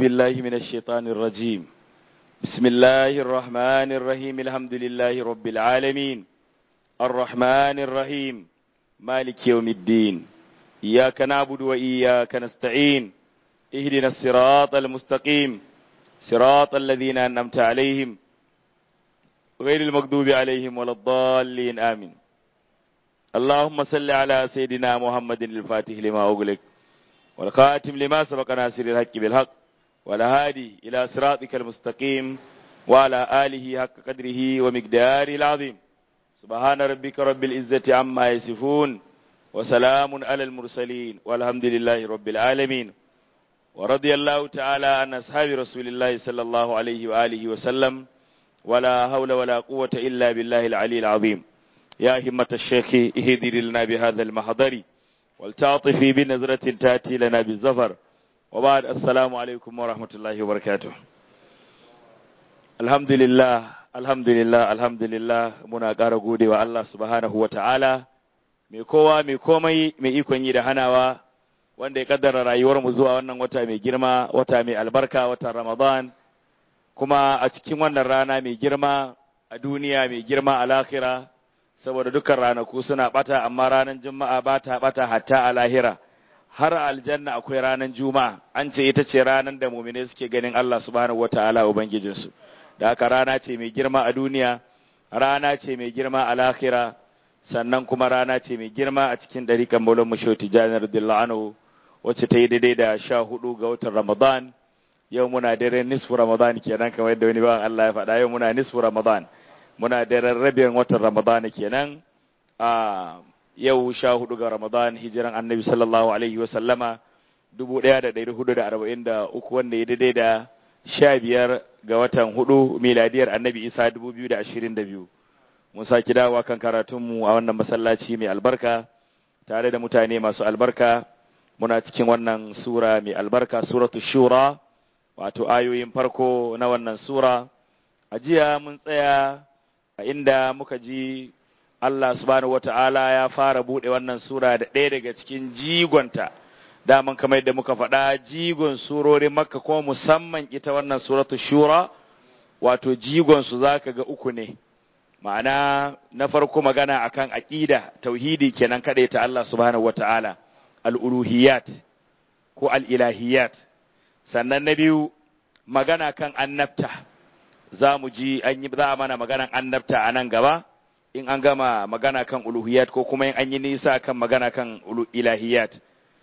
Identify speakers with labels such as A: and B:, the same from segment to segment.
A: بالله من الشيطان الرجيم بسم الله الرحمن الرحيم الحمد لله رب العالمين الرحمن الرحيم مالك يوم الدين إياك نعبد وإياك نستعين اهدنا الصراط المستقيم صراط الذين أنعمت عليهم غير المغضوب عليهم ولا الضالين آمين اللهم صل على سيدنا محمد الفاتح لما أغلق والخاتم لما سبق ناصر الحق بالحق والهادي إلى صراطك المستقيم وعلى آله حق قدره ومقداره العظيم سبحان ربك رب العزة عما يصفون وسلام على المرسلين والحمد لله رب العالمين ورضي الله تعالى عن أصحاب رسول الله صلى الله عليه وآله وسلم ولا حول ولا قوة إلا بالله العلي العظيم يا همة الشيخ اهدر لنا بهذا المحضر والتعطفي بنظرة تأتي لنا بالزفر وبعد السلام عليكم ورحمة الله وبركاته الحمد لله الحمد لله الحمد لله muna ƙara gode wa Allah subhanahu wa ta'ala mai kowa mai komai mai ikon yi da hanawa wanda ya kaddara rayuwar mu zuwa wannan wata mai girma wata mai albarka watan Ramadan kuma a cikin wannan rana mai girma a duniya mai girma a lahira saboda dukkan ranaku suna bata amma ranar juma'a ba ta bata hatta a lahira har aljanna akwai ranar juma'a an ce ita ce ranar da mumine suke ganin Allah subhanahu wataala ubangijinsu da haka rana ce mai girma a duniya rana ce mai girma a lahira sannan kuma rana ce mai girma a cikin dariƙan maulon mushoti janar dillano wacce ta yi daidai da sha hudu ga watan ramadan yau muna daren nisfu ramadan kenan kamar yadda wani bawan Allah ya faɗa yau muna nisfu ramadan muna daren rabin watan ramadan kenan a yau sha hudu ga ramadan hijiran annabi sallallahu alaihi wa sallama dubu ɗaya da ɗari hudu da arba'in da uku wanda ya daidai da sha biyar ga watan hudu miladiyar annabi isa dubu biyu da ashirin da biyu mun sake dawowa kan karatunmu a wannan masallaci mai albarka tare da mutane masu albarka muna cikin wannan sura mai albarka suratu shura wato ayoyin farko na wannan sura a jiya mun tsaya a inda muka ji Allah subhanahu wata'ala ya fara buɗe wannan sura da ɗaya daga cikin jigonta daman kamar yadda muka faɗa jigon surorin makka ko musamman ita wannan suratu shura wato jigon su zaka ga uku ne ma'ana na farko magana akan aqida tauhidi kenan kaɗai ta Allah subhanahu wata'ala al-uluhiyat ko al-ilahiyat sannan na biyu magana kan annabta za mu ji an yi za a mana maganan annabta a nan gaba in an gama magana kan uluhiyat ko kuma in an yi nisa kan magana kan ilahiyat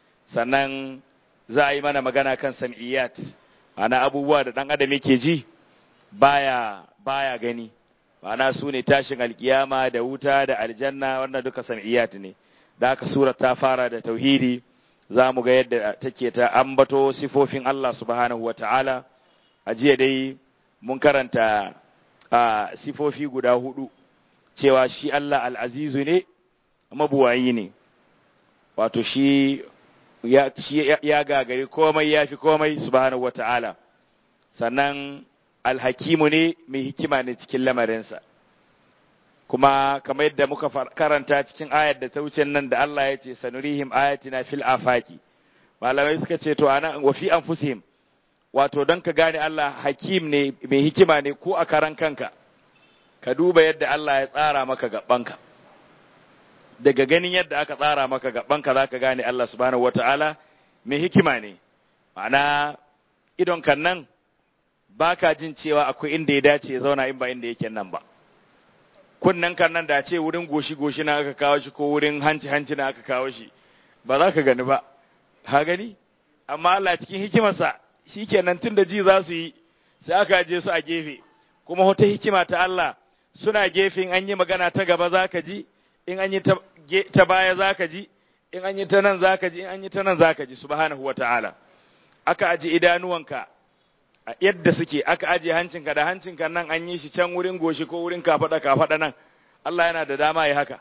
A: sannan za a yi mana magana kan sam'iyat ana abubuwa da ɗan adam yake ji baya baya gani ma'ana su ne tashin alkiyama da wuta da aljanna wannan duka sam'iyat ne da haka sura ta fara da tauhidi za mu ga yadda take ta ambato sifofin Allah subhanahu wa ta'ala a jiya dai mun karanta a sifofi guda hudu cewa shi Allah al'azizu ne mabuwayi ne wato shi ya, shi ya gagari komai ya fi komai subhanahu wa ta'ala sannan alhakimu ne mai hikima ne cikin lamarinsa kuma kamar yadda muka karanta cikin ayar da ta wuce nan da Allah ya ce sanurihim ayatina fil afaki malamai suka ce to ana wa fi anfusihim wato don ka gane Allah hakim ne mai hikima ne ko a karan kanka ka duba yadda Allah ya tsara maka gabanka daga ganin yadda aka tsara maka gabanka zaka gane Allah subhanahu wataala mai hikima ne ma'ana idon kan nan baka jin cewa akwai inda ya dace ya zauna in ba inda yake nan ba kunnen kan nan da ce wurin goshi-goshi na aka kawo shi ko wurin hanci-hanci na aka kawo shi ba za ka gani ba ha gani amma Allah cikin hikimarsa shi kenan tun da ji za su yi sai aka je su a gefe kuma wata hikima ta Allah suna gefe in an yi magana ta gaba za ka ji in an yi ta baya za ka ji in an yi ta nan za ka ji in an yi ta nan za ka ji subhanahu wa ta'ala aka aji idanuwanka a yadda suke aka aje hancinka da hancinka nan an yi shi can wurin goshi ko wurin kafaɗa kafaɗa nan Allah yana da dama ya haka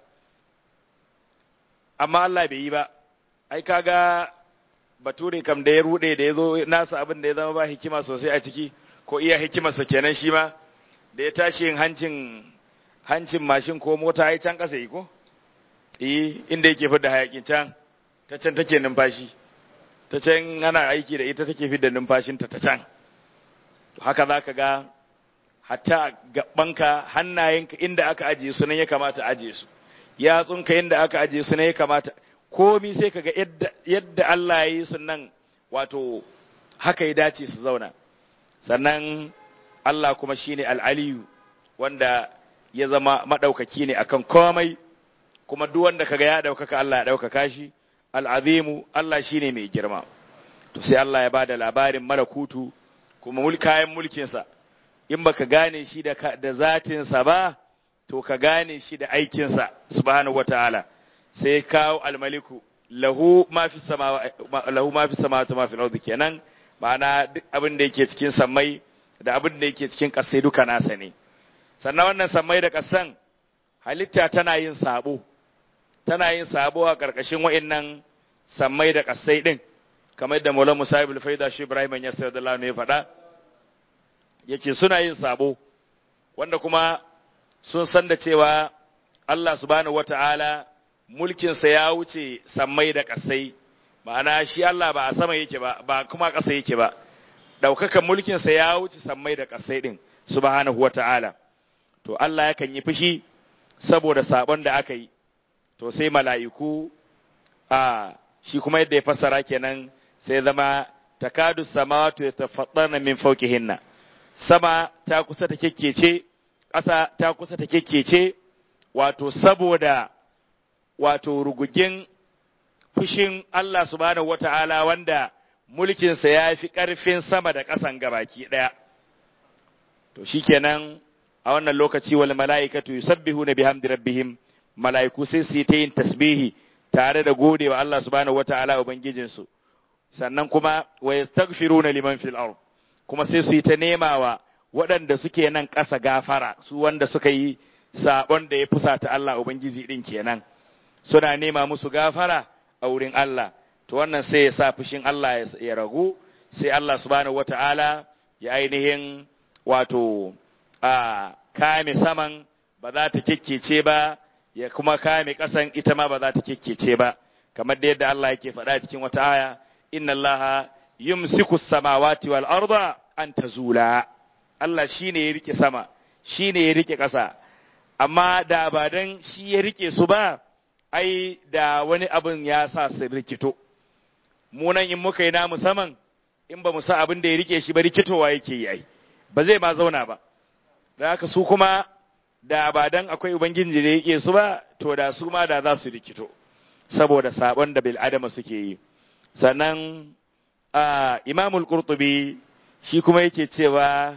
A: amma Allah bai yi ba ai kaga bature kam da ya rude da ya zo nasa abin da ya zama ba hikima sosai a ciki ko iya hikimarsa kenan shi ma da ya tashi yin hancin hancin mashin ko mota ai can kasa yi ko eh inda yake fidda hayakin can ta can take numfashi ta can ana aiki da ita take fidda numfashinta ta can haka za ka ga hatta gabanka hannayenka inda aka ajiye su nan ya kamata ajiye su yatsunka inda aka ajiye su nan ya kamata komi sai ka ga yadda Allah ya yi su nan wato haka ya dace su zauna sannan Allah kuma shine al'aliyu wanda ya zama maɗaukaki ne akan komai kuma duk wanda kaga ya ɗaukaka Allah ya ɗaukaka shi al'azimu Allah shine mai girma to sai Allah ya bada labarin malakutu kuma kayan mulkinsa in baka gane shi da, da zatinsa ba to ka gane shi da aikinsa subhanahu wataala sai kawo almaliku lahu ma fi sama lahu ma fi samawati ma fil ardi kenan ma'ana duk abin da yake cikin sammai da abin da yake cikin ƙasai duka nasa ne sannan wannan sammai da ƙasan halitta tana yin sabo tana yin sabo a ƙarƙashin wa'innan sammai da ƙasai ɗin kamar da Maulana Musa ibn Faida shi Ibrahim ya sayar da ya faɗa yace suna yin sabo wanda kuma sun san da cewa Allah subhanahu wata'ala mulkinsa ya wuce sammai da ƙasai ma'ana shi Allah ba a sama yake ba ba kuma ƙasa yake ba ɗaukakan mulkinsa ya wuce sammai da ƙasai ɗin subhanahu wata'ala to Allah yakan yi fushi saboda sabon da aka yi to sai mala'iku a shi kuma yadda ya fassara kenan sai zama takadu samawatu yatafaddana min fawqihinna sama ta kusa ta kekkece ƙasa ta kusa ta kekkece wato saboda wato rugugin fushin Allah subhanahu wata'ala wanda mulkinsa ya fi ƙarfin sama da ƙasan gabaki ɗaya to shikenan a wannan lokaci wal mala'ikatu yusabbihuna bihamdi rabbihim mala'iku sai su yi ta yin tasbihi tare da gode wa Allah subhanahu wata'ala ubangijinsu sannan kuma wa yastaghfiruna liman fil ard kuma sai su yi ta nemawa waɗanda suke nan ƙasa gafara su wanda suka yi sabon da ya fusata Allah ubangiji din kenan suna nema musu gafara a wurin Allah to wannan sai ya sa fushin Allah ya ragu sai Allah subhanahu wata'ala ya ainihin wato a kame saman ba za ta kekkece ba ya kuma kame ƙasan ita ma ba za ta kekkece ba kamar da yadda Allah yake faɗa cikin wata aya inna Allah yumsiku samawati wal arda an tazula Allah shine ya rike sama shine ya rike ƙasa amma da ba dan shi ya rike su ba ai da wani abin ya sa su rikito mu nan in muka yi namu saman in ba mu sa abin da ya rike shi ba rikitowa yake yi ai ba zai ma zauna ba da haka su kuma da ba dan akwai ubangiji da yake su ba to da su ma da za su rikito saboda sabon da bil adama suke yi sannan a imamul qurtubi shi kuma yake cewa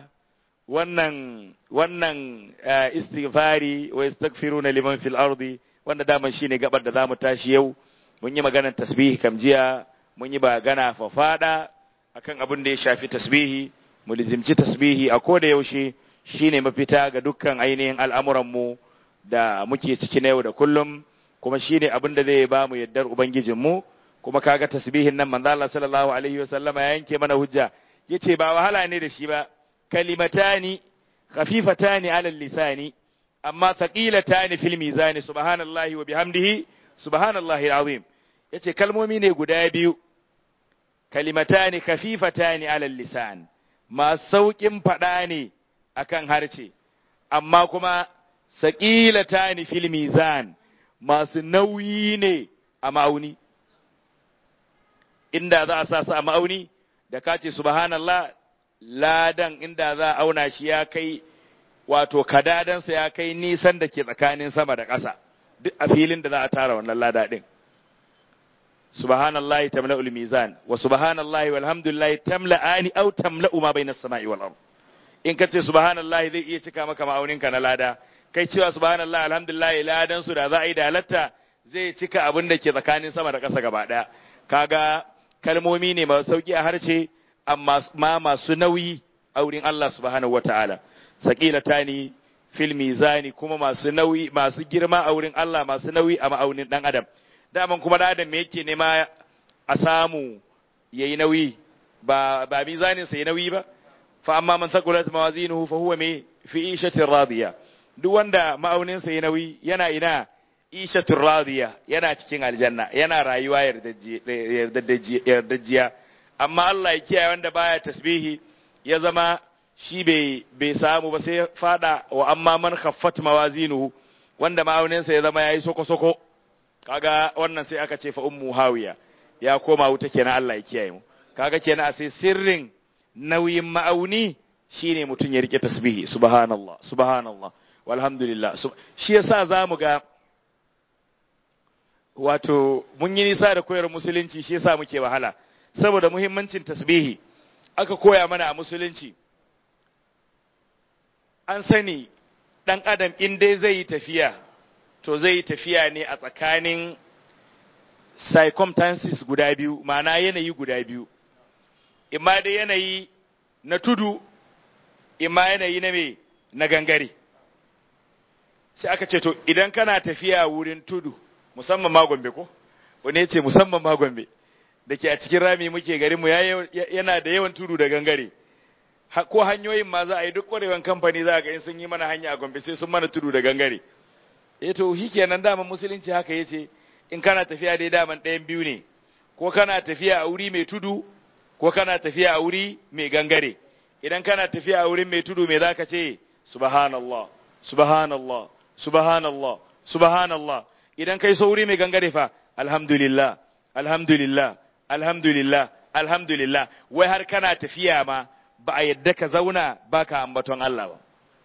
A: wannan wannan istighfari wa yastaghfiruna liman fil ardi wanda daman shine gabar da zamu tashi yau mun yi maganar tasbihi kam jiya mun yi bagana fafada akan abin da ya shafi tasbihi mu lizimci tasbihi a koda yaushe shine mafita ga dukkan ainihin al'amuranmu da muke ciki na yau da kullum kuma shine abin da zai ba mu yaddar ubangijinmu kuma kaga tasbihin nan manzo Allah sallallahu alaihi wasallama ya yanke mana hujja yace ba wahala ne da shi ba kalimatani khafifatani ala lisani amma thaqilatani fil mizani subhanallahi wa bihamdihi subhanallahi alazim yace kalmomi ne guda biyu kalimatani khafifatani ala lisan masu sauƙin faɗa ne akan harce amma kuma saƙilatani fil mizan masu nauyi ne a ma'auni inda za a sa su a ma'auni da ka ce subhanallah ladan inda za a auna shi ya kai wato kadadansa ya kai nisan da ke tsakanin sama da ƙasa duk a filin da za a tara wannan lada ɗin subhanallahi tamla'ul mizan wa subhanallahi walhamdulillahi tamla'ani aw tamla'u ma bainas sama'i wal ard in ka ce subhanallahi zai iya cika maka ma'auninka na lada kai cewa subhanallahi alhamdulillahi ladan su da za a yi da halatta zai cika abin da ke tsakanin sama da ƙasa gaba ɗaya kaga kalmomi ne masu sauki a harshe amma ma masu nauyi a wurin Allah subhanahu wata'ala saqilatani fil mizani kuma masu nauyi masu girma a wurin Allah masu nauyi a ma'aunin dan adam daman kuma dan adam me yake nema a samu yayi nauyi ba ba mizanin sa yayi nauyi ba fa amma man saqulat mawazinuhu fa huwa me fi ishatin radiya duk wanda ma'aunin sa yayi nauyi yana ina ishatur radiya yana cikin aljanna yana rayuwa yardajjiya amma Allah ya kiyaye wanda baya tasbihi ya zama shi bai bai samu ba sai fada wa amma man khaffat mawazinuhu wanda ma'auninsa ya zama yayi soko soko kaga wannan sai aka ce fa ummu hawiya ya koma wuta kenan Allah ya kiyaye mu kaga kenan a sai sirrin nauyin ma'auni shine mutum ya rike tasbihi subhanallah subhanallah walhamdulillah shi yasa zamu ga wato mun yi nisa da koyar musulunci shi yasa muke wahala saboda muhimmancin tasbihi aka koya mana a musulunci an sani dan adam in dai zai yi tafiya to zai yi tafiya ne a tsakanin circumstances guda biyu ma'ana yanayi guda biyu imma dai yanayi na tudu imma yanayi na me na gangare sai aka ce to idan kana tafiya wurin tudu musamman ma gombe ko wani ce musamman ma gombe da ke a cikin rami muke garinmu yana da yawan tudu da gangare ko hanyoyin ma za a yi duk kwarewan kamfani za a ga in sun yi mana hanya a gombe sai sun mana tudu da gangare eh to shi kenan daman musulunci haka yace in kana tafiya dai daman ɗayan biyu ne ko kana tafiya a wuri mai tudu ko kana tafiya a wuri mai gangare idan kana tafiya a wurin mai tudu me zaka ce subhanallah subhanallah subhanallah subhanallah idan kai so wuri mai gangare fa alhamdulillah alhamdulillah alhamdulillah alhamdulillah wai har kana tafiya ma ba a yadda ka zauna ba ka ambaton Allah ba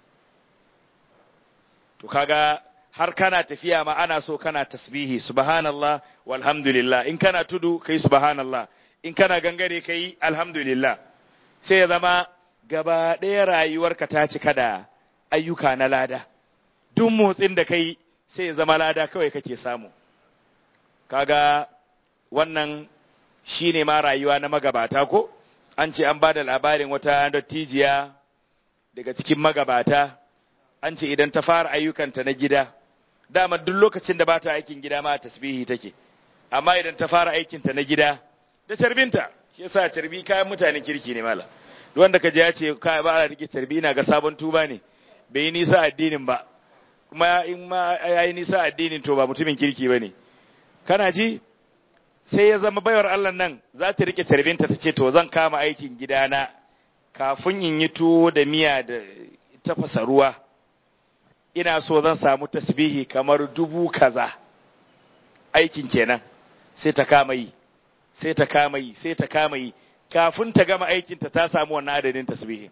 A: to kaga har kana tafiya ma ana so kana tasbihi subhanallah walhamdulillah in kana tudu kai subhanallah in kana gangare kai alhamdulillah sai ya zama gaba ɗaya rayuwarka ta cika da ayyuka na lada duk motsin da kai sai ya zama lada kawai kake samu kaga wannan shine ma rayuwa na magabata ko an ce an ba da labarin wata dattijiya daga cikin magabata an ce idan ta fara ayyukanta na gida dama duk lokacin da ba ta aikin gida ma tasbihi take amma idan ta fara aikinta na gida da carbinta shi yasa carbi kayan mutanen kirki ne mala duk wanda ka je ya ce ka ba a rike carbi na ga sabon tuba ne bai yi nisa addinin ba kuma in ma ya yi nisa addinin to ba mutumin kirki ba ne kana ji sai ya zama baiwar Allah nan za ta rike tarbinta ta ce to zan kama aikin gidana kafin in yi tuwo da miya da tafasa ruwa ina so zan samu tasbihi kamar dubu kaza aikin kenan sai ta kama yi sai ta kama yi sai ta kama yi kafin ta gama aikinta ta samu wannan adadin tasbihi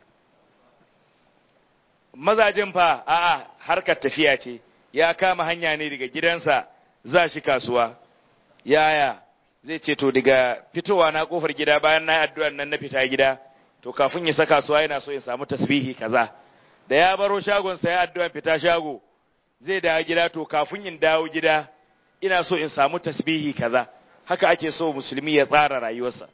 A: mazajin fa a'a harkar tafiya ce ya kama hanya ne daga gidansa za shi kasuwa yaya zai ce to daga fitowa na kofar gida bayan na addu'an nan na fita gida to kafin ya saka kasuwa yana so ya samu tasbihi kaza da ya baro shagon sa ya addu'an fita shago zai dawo gida to kafin in dawo gida ina so in samu tasbihi kaza haka ake so musulmi ya tsara rayuwarsa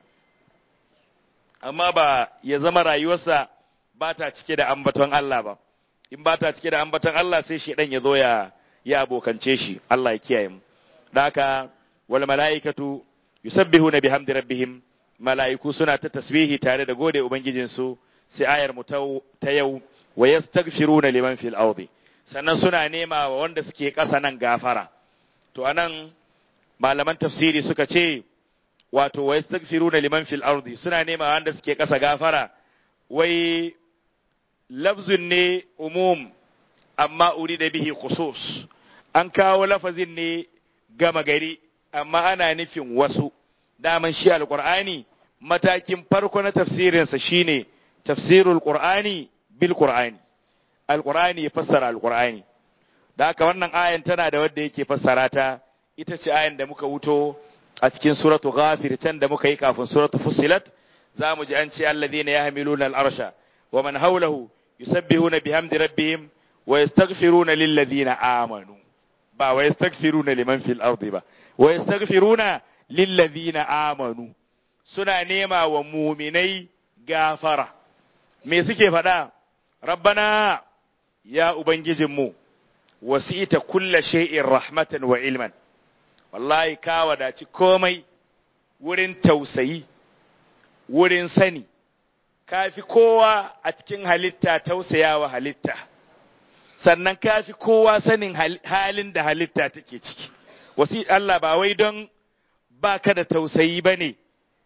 A: amma ba ya zama rayuwarsa ba ta cike da ambaton Allah ba in ba ta cike da ambaton Allah sai shi ya zo ya ya abokance shi Allah ya kiyaye mu da haka wal mala'ikatu yusabbihuna bihamdi rabbihim mala'iku suna ta tasbihi tare da gode ubangijinsu sai ayar mu ta yau wa yastaghfiruna liman fil ardi sannan suna nema wa wanda suke ƙasa nan gafara to anan malaman tafsiri suka ce wato wa yastaghfiruna liman fil ardi suna nema wa wanda suke ƙasa gafara wai lafzun ne umum amma urida bihi khusus an kawo lafazin ne gama gari amma ana nufin wasu daman shi alqur'ani matakin farko na tafsirinsa shine tafsirul qur'ani bil qur'ani alqur'ani ya fassara alqur'ani da haka wannan ayan tana da wanda yake fassara ta ita ce ayan da muka wuto a cikin suratu ghafir can da muka yi kafin suratu fussilat za mu ji an ce alladhina yahmiluna al-arsha wa man hawlahu yusabbihuna bihamdi rabbihim wa yastaghfiruna lil ladina amanu ba wa yastaghfiruna liman fil ardi ba wa yastaghfiruna lil ladina amanu suna nema wa muminai gafara me suke faɗa rabbana ya ubangijinmu wasi'ita kulla shay'in rahmatan wa ilman wallahi ka wadaci komai wurin tausayi wurin sani kafi kowa a cikin halitta tausayawa halitta sannan ka fi kowa sanin halin da halitta take ciki wasi Allah ba wai don ba ka da tausayi ba ne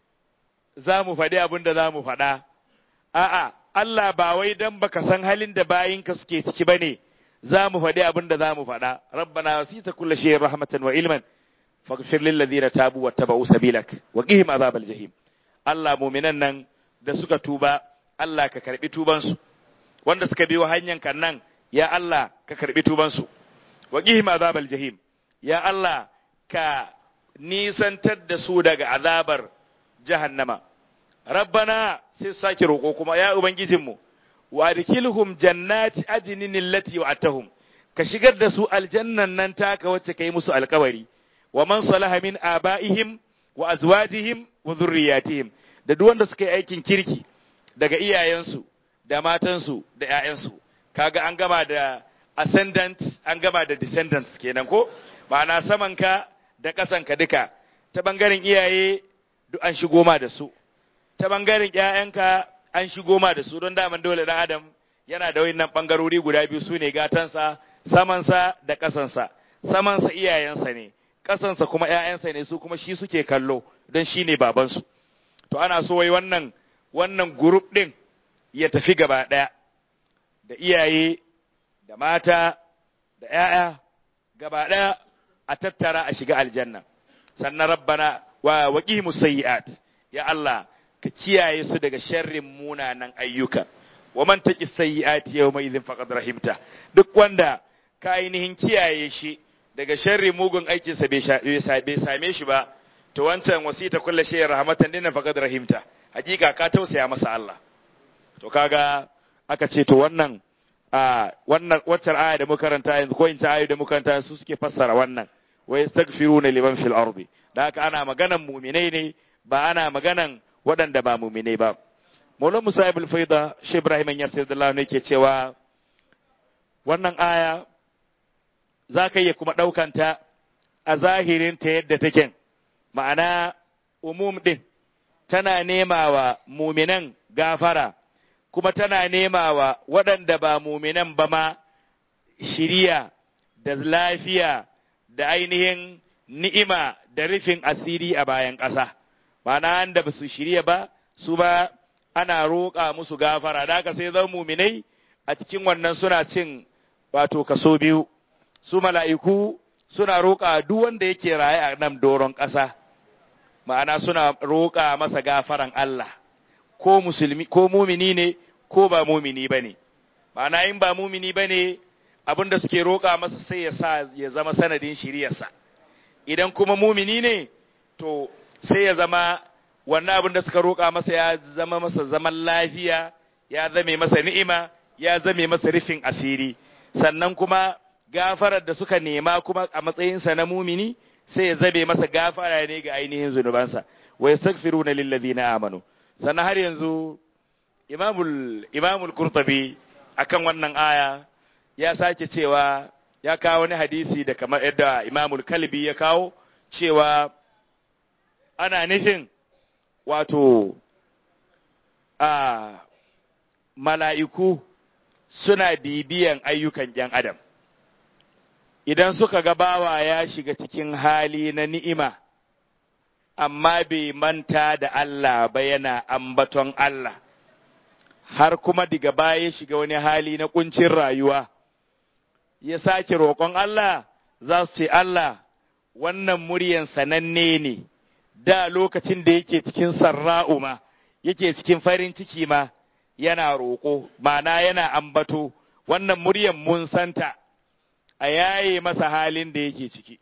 A: za mu faɗi abin da za mu faɗa a'a Allah ba wai don baka san halin da bayinka suke ciki ba ne za mu faɗi abin da za mu faɗa rabbana wasita kullu shay'in rahmatan wa ilman faghfir lil ladina tabu wattaba'u sabilak wa qihim azabal jahim Allah mu'minan nan da suka tuba Allah ka karbi tuban su wanda suka biyo hanyar kan nan ya Allah ka karbi tuban su wa qihim azabal jahim ya Allah ka nisantar da su daga azabar jahannama rabbana sai sake roƙo kuma ya ubangijinmu wa adkhilhum jannati adnin allati wa'atahum ka shigar da su aljannan nan taka wacce kai musu alkawari wa man salaha min abaihim wa azwajihim wa dhurriyyatihim da duk wanda suka yi aikin kirki daga iyayensu da matansu da ƴaƴansu kaga an gama da ascendant an gama da descendants kenan ko ma'ana samanka da ƙasanka duka ta bangaren iyaye duk an shigo ma da su ta bangaren ƴaƴanka an shigo ma da su don daman dole dan adam yana da wayannan bangarori guda biyu su ne gatansa samansa da ƙasansa samansa iyayensa ne ƙasansa kuma ƴaƴansa ne su kuma shi suke kallo don shi ne babansu to ana so wai wannan wannan group ɗin ya tafi gaba ɗaya da iyaye da mata da ƴaƴa gaba ɗaya a tattara a shiga aljanna sannan rabbana wa waqihimu sayyi'at ya Allah ka kiyaye su daga sharrin munanan ayyuka wa man taqi sayyi'ati yawma idhin faqad rahimta duk wanda ka ainihin kiyaye shi daga sharrin mugun aikin sa bai same shi ba to wancan wasita kullu shay'in rahmatan dinna faqad rahimta hakika ka tausaya masa Allah to kaga aka ce to wannan a wannan waccar aya da muka karanta yanzu ko in ta ayu da muka karanta su suke fassara wannan wa yastaghfiruna liman fil ardi da haka ana maganan mu'minai ne ba ana maganan waɗanda ba mu'minai ba Maulana Musa ibn Faida Shi Ibrahim ya sayyidullah ne ke cewa wannan aya za ka iya kuma ɗaukanta a zahirin ta yadda take ma'ana umum ɗin tana nema wa muminan gafara kuma tana nema wa waɗanda ba muminan ba ma shiriya da lafiya da ainihin ni'ima da rufin asiri a bayan ƙasa ma'ana da ba su shirya ba su ba ana roƙa musu gafara da haka sai zan muminai a cikin wannan suna cin wato kaso biyu su mala'iku suna roƙa duk wanda yake raye a nan doron ƙasa ma'ana suna roƙa masa gafaran Allah ko musulmi ko mumini ne ko ba mumini bane ma'ana in ba mumini bane abinda suke roƙa masa sai ya sa ya zama sanadin shiriyarsa idan kuma mumini ne to sai ya zama wannan abin da suka roƙa masa ya zama masa zaman lafiya ya zame masa ni'ima ya zame masa rufin asiri sannan kuma gafarar da suka nema kuma a matsayinsa na mumini sai ya zabe masa gafara ne ga ainihin zunubansa wa yastaghfiruna lil ladina amanu sannan har yanzu imamul imamul qurtubi akan wannan aya ya sake cewa ya kawo wani hadisi da kamar yadda imamul kalbi ya kawo cewa ana nufin wato a mala'iku suna bibiyan ayyukan ‘yan adam idan suka ga bawa ya shiga cikin hali na ni'ima amma bai manta da Allah ba yana ambaton Allah har kuma daga baya ya shiga wani hali na kuncin rayuwa ya sake roƙon Allah za su ce Allah wannan muryan sananne ne da lokacin da yake cikin sarra'u ma yake cikin farin ciki ma yana roƙo mana yana ambato wannan muryan mun santa a yaye masa halin da yake ciki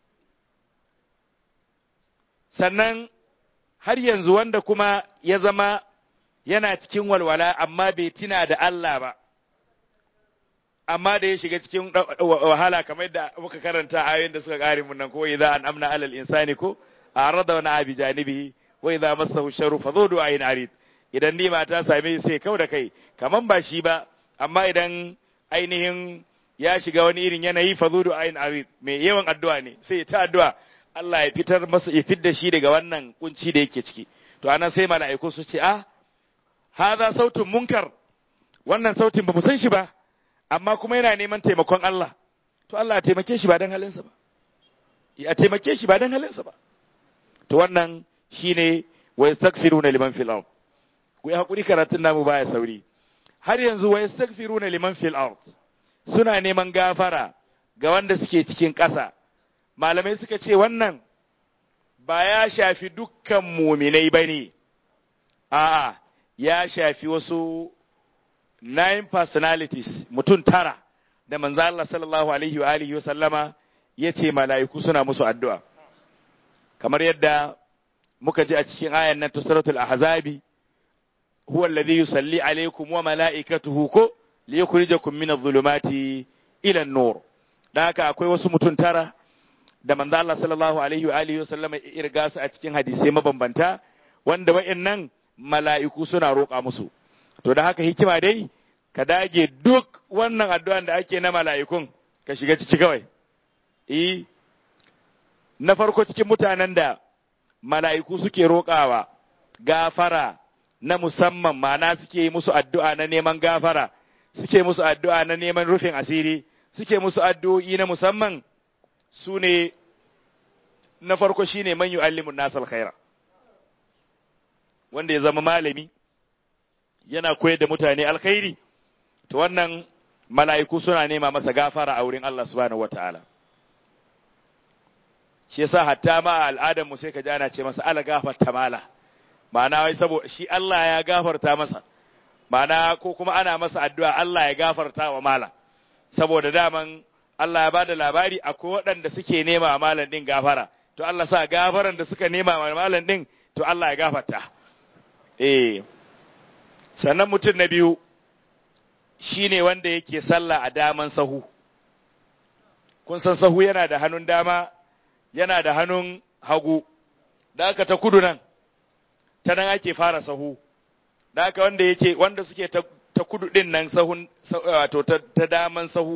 A: sannan har yanzu wanda kuma ya zama yana cikin walwala amma bai tina da Allah ba amma da ya shiga cikin wahala kamar da muka karanta ayoyin da suka kare mun nan ko idza an amna alal insani ko arada wa abi janibihi wa idza massahu sharru fa dhu du'ain arid idan nima ta same sai kau da kai kaman ba shi ba amma idan ainihin ya shiga wani irin yanayi fa dhu du'ain arid mai yawan addu'a ne sai ya ta addu'a Allah ya fitar masa ya fidda shi daga wannan kunci da yake ciki to anan sai mala'iku su ce ah hadha sautun munkar wannan sautin ba mu san shi ba amma kuma yana neman taimakon Allah to Allah ya taimake shi ba dan halinsa ba ya taimake shi ba dan halinsa ba to wannan shine wa yastaghfiruna liman fil ard ku yi hakuri karatun namu baya sauri har yanzu wa yastaghfiruna liman fil ard suna neman gafara ga wanda suke cikin ƙasa malamai suka ce wannan ba ya shafi dukkan muminai bane a'a ya shafi wasu nine personalities mutum tara da manzo Allah sallallahu alaihi wa alihi wa sallama yace mala'iku suna musu addu'a kamar yadda muka ji a cikin ayan nan ta suratul ahzabi huwa alladhi yusalli alaykum wa mala'ikatuhu ko liyukhrijakum min adh-dhulumati ila an-nur dan haka akwai wasu mutum tara da manzo Allah sallallahu alaihi wa alihi wa sallama irga su a cikin hadisai mabambanta wanda wa'annan mala'iku suna roƙa musu to da haka hikima dai ka dage duk wannan addu'an da ake na mala'ikun ka shiga ciki kawai eh na farko cikin mutanen da mala'iku suke roƙawa gafara na musamman mana suke musu addu'a na neman gafara suke musu addu'a na neman rufin asiri suke musu addu'o'i na musamman su ne na farko shine man yu'allimun nasal khaira wanda ya zama malami yana koyar da mutane alkhairi to wannan mala'iku suna nema masa gafara a wurin Allah subhanahu wataala shi yasa hatta ma al'adar mu sai ka ji ana ce masa ala gafarta mala ma'ana wai saboda shi Allah ya gafarta masa ma'ana ko kuma ana masa addu'a Allah ya gafarta wa mala saboda daman Allah ya bada labari akwai waɗanda suke nema wa malam din gafara to Allah sa gafaran da suka nema wa malam din to Allah ya gafarta eh sannan mutum na biyu shine wanda yake sallah a daman sahu kun san sahu yana da hannun dama yana da hannun hagu da aka ta kudu nan ta nan ake fara sahu da aka wanda yake wanda suke ta, ta kudu din nan sahun wato ta, ta daman sahu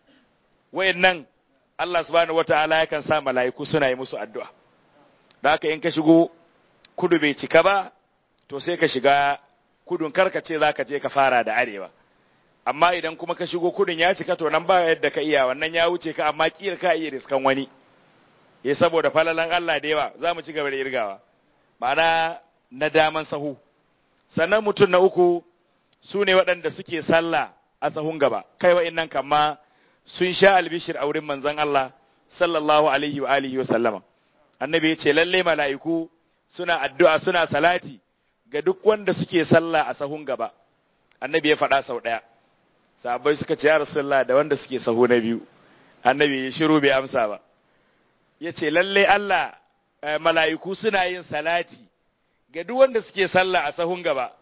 A: wayannan Allah subhanahu wataala yakan sa mala'iku suna yi musu addu'a da aka in ka shigo kudu bai cika ba to sai ka shiga kudun karkace za ka je ka fara da arewa amma idan kuma ka shigo kudun ya cika to nan ba yadda ka iya wannan ya wuce ka amma kiyar ka iya riskan wani ya saboda falalan Allah da yawa za mu ci gaba da irgawa ma'ana na daman sahu sannan mutum na uku su ne waɗanda suke sallah a sahun gaba kai wa'innan kamma sun sha albishir a wurin manzon Allah sallallahu alaihi wa alihi wa sallama annabi ya ce lalle mala'iku suna addu'a suna salati ga duk wanda suke sallah a sahun gaba annabi ya faɗa sau ɗaya sahabbai suka ce ya rasulullah da wanda suke sahu na biyu annabi ya shiru bai amsa ba ya ce lalle Allah mala'iku suna yin salati ga duk wanda suke sallah a sahun gaba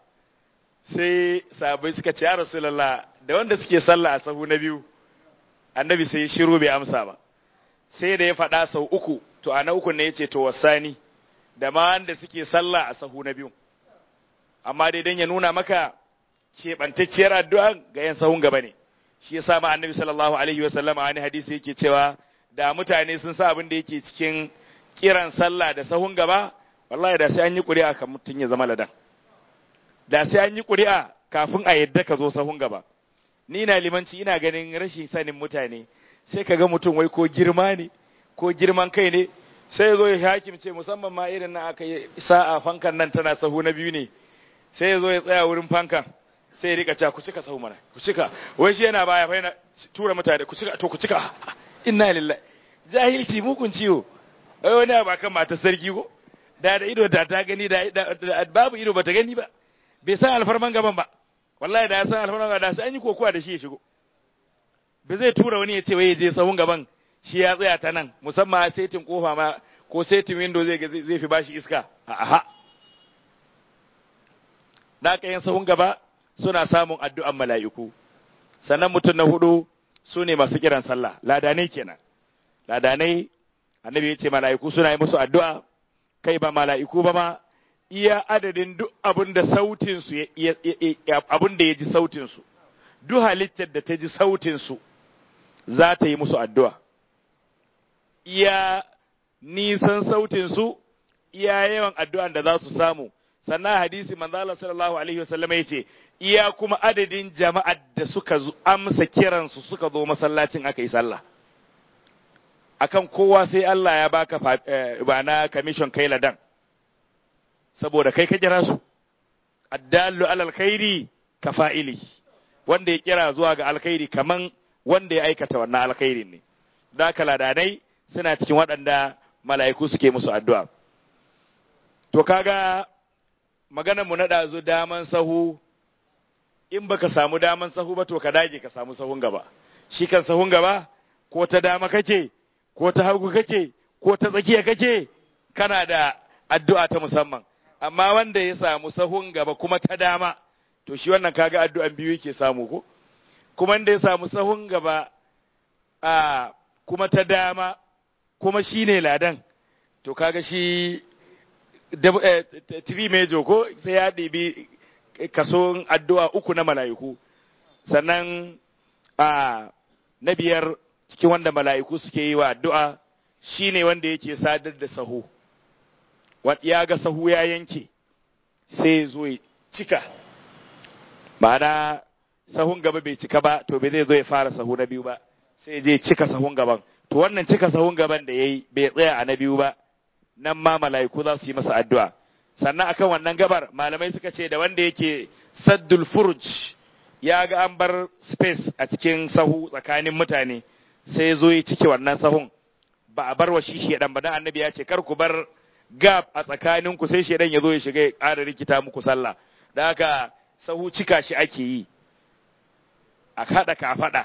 A: sai sahabbai suka ce ya rasulullah da wanda suke sallah a sahu na biyu annabi sai ya shiru bai amsa ba sai da ya faɗa sau uku to a na uku ne ya ce to wasani da ma wanda suke sallah a sahu na biyu amma dai dan ya nuna maka keɓantacciyar addu'a ga yan sahun gaba ne shi yasa ma annabi sallallahu alaihi wa sallama wani hadisi yake cewa da mutane sun sa abin da yake cikin kiran sallah da sahun gaba wallahi da sai an yi ƙuri'a kan mutum ya zama ladan da sai an yi ƙuri'a kafin a yadda ka zo sahun gaba ni na limanci ina ganin rashin sanin mutane sai ka ga mutum wai ko girma ne ko girman kai ne sai zo ya hakimce musamman ma irin na aka yi sa'a fankan nan tana sahu na biyu ne sai ya zo ya tsaya wurin fankan sai ya rika cewa ku cika sahu mana ku cika wai shi yana baya fa yana tura mutane ku cika to ku cika inna lillahi jahilci mukun ciwo wai wani ba kan matar sarki ko da da ido da ta gani da babu ido bata gani ba bai san alfarman gaban ba wallahi da ya san alfarman gaban da sai an yi kokowa da shi ya shigo bai zai tura wani ya ce wai ya je sahun gaban shi ya tsaya ta nan musamman setin kofa ma ko setin window zai zai fi bashi iska aha da aka yin sahun gaba suna samun addu'an mala'iku sannan mutum na hudu su ne masu kiran sallah ladanai kenan ladanai annabi ya ce mala'iku suna yi musu addu'a kai ba mala'iku ba ma iya adadin duk abin da sautinsu abin da ya ji sautinsu duk halittar da ta ji sautinsu za ta yi musu addu'a iya nisan sautinsu iya yawan addu'an da za su samu sannan hadisi manzo Allah sallallahu alaihi wasallam yace iya kuma adadin jama'ar da suka amsa kiran su suka zo masallacin aka yi sallah akan kowa sai Allah ya baka ba na commission kai ladan saboda kai ka kira su addallu alal khairi ka fa'ili wanda ya kira zuwa ga alkhairi kaman wanda ya aikata wannan alkhairin ne da ladanai suna cikin waɗanda mala'iku suke musu addu'a to kaga maganar mu na ɗazu daman sahu in baka samu daman sahu ba to ka dage ka samu sahun gaba shi kan sahun gaba ko ta dama kake ko ta hagu kake ko ta tsakiya kake kana da addu'a ta musamman amma wanda ya samu sahun gaba kuma ta dama to shi wannan kaga addu'an biyu yake samu ko kuma wanda ya samu sahun gaba a kuma ta dama kuma shine ladan to kaga shi tiri mejo ko sai ya ɗibi kaso addu'a uku na mala'iku sannan a na biyar cikin wanda mala'iku suke yi wa addu'a shine wanda yake sadar da sahu ya ga sahu ya yanke sai zo ya cika ma'ana sahun gaba bai cika ba to bai zai zo ya fara sahu na biyu ba sai je cika sahun gaban to wannan cika sahun gaban da ya yi bai tsaya a na biyu ba nan ma mala'iku za su yi masa addu'a sannan akan wannan gabar malamai suka ce da wanda yake saddul furuj ya ga an bar space a cikin sahu tsakanin mutane sai zo ya cike wannan sahun ba a bar wa shi shedan ba dan annabi ya ce kar ku bar gap a tsakanin ku sai shedan ya zo ya shiga ya ƙara rikita muku sallah da haka sahu cika shi ake yi a kada ka faɗa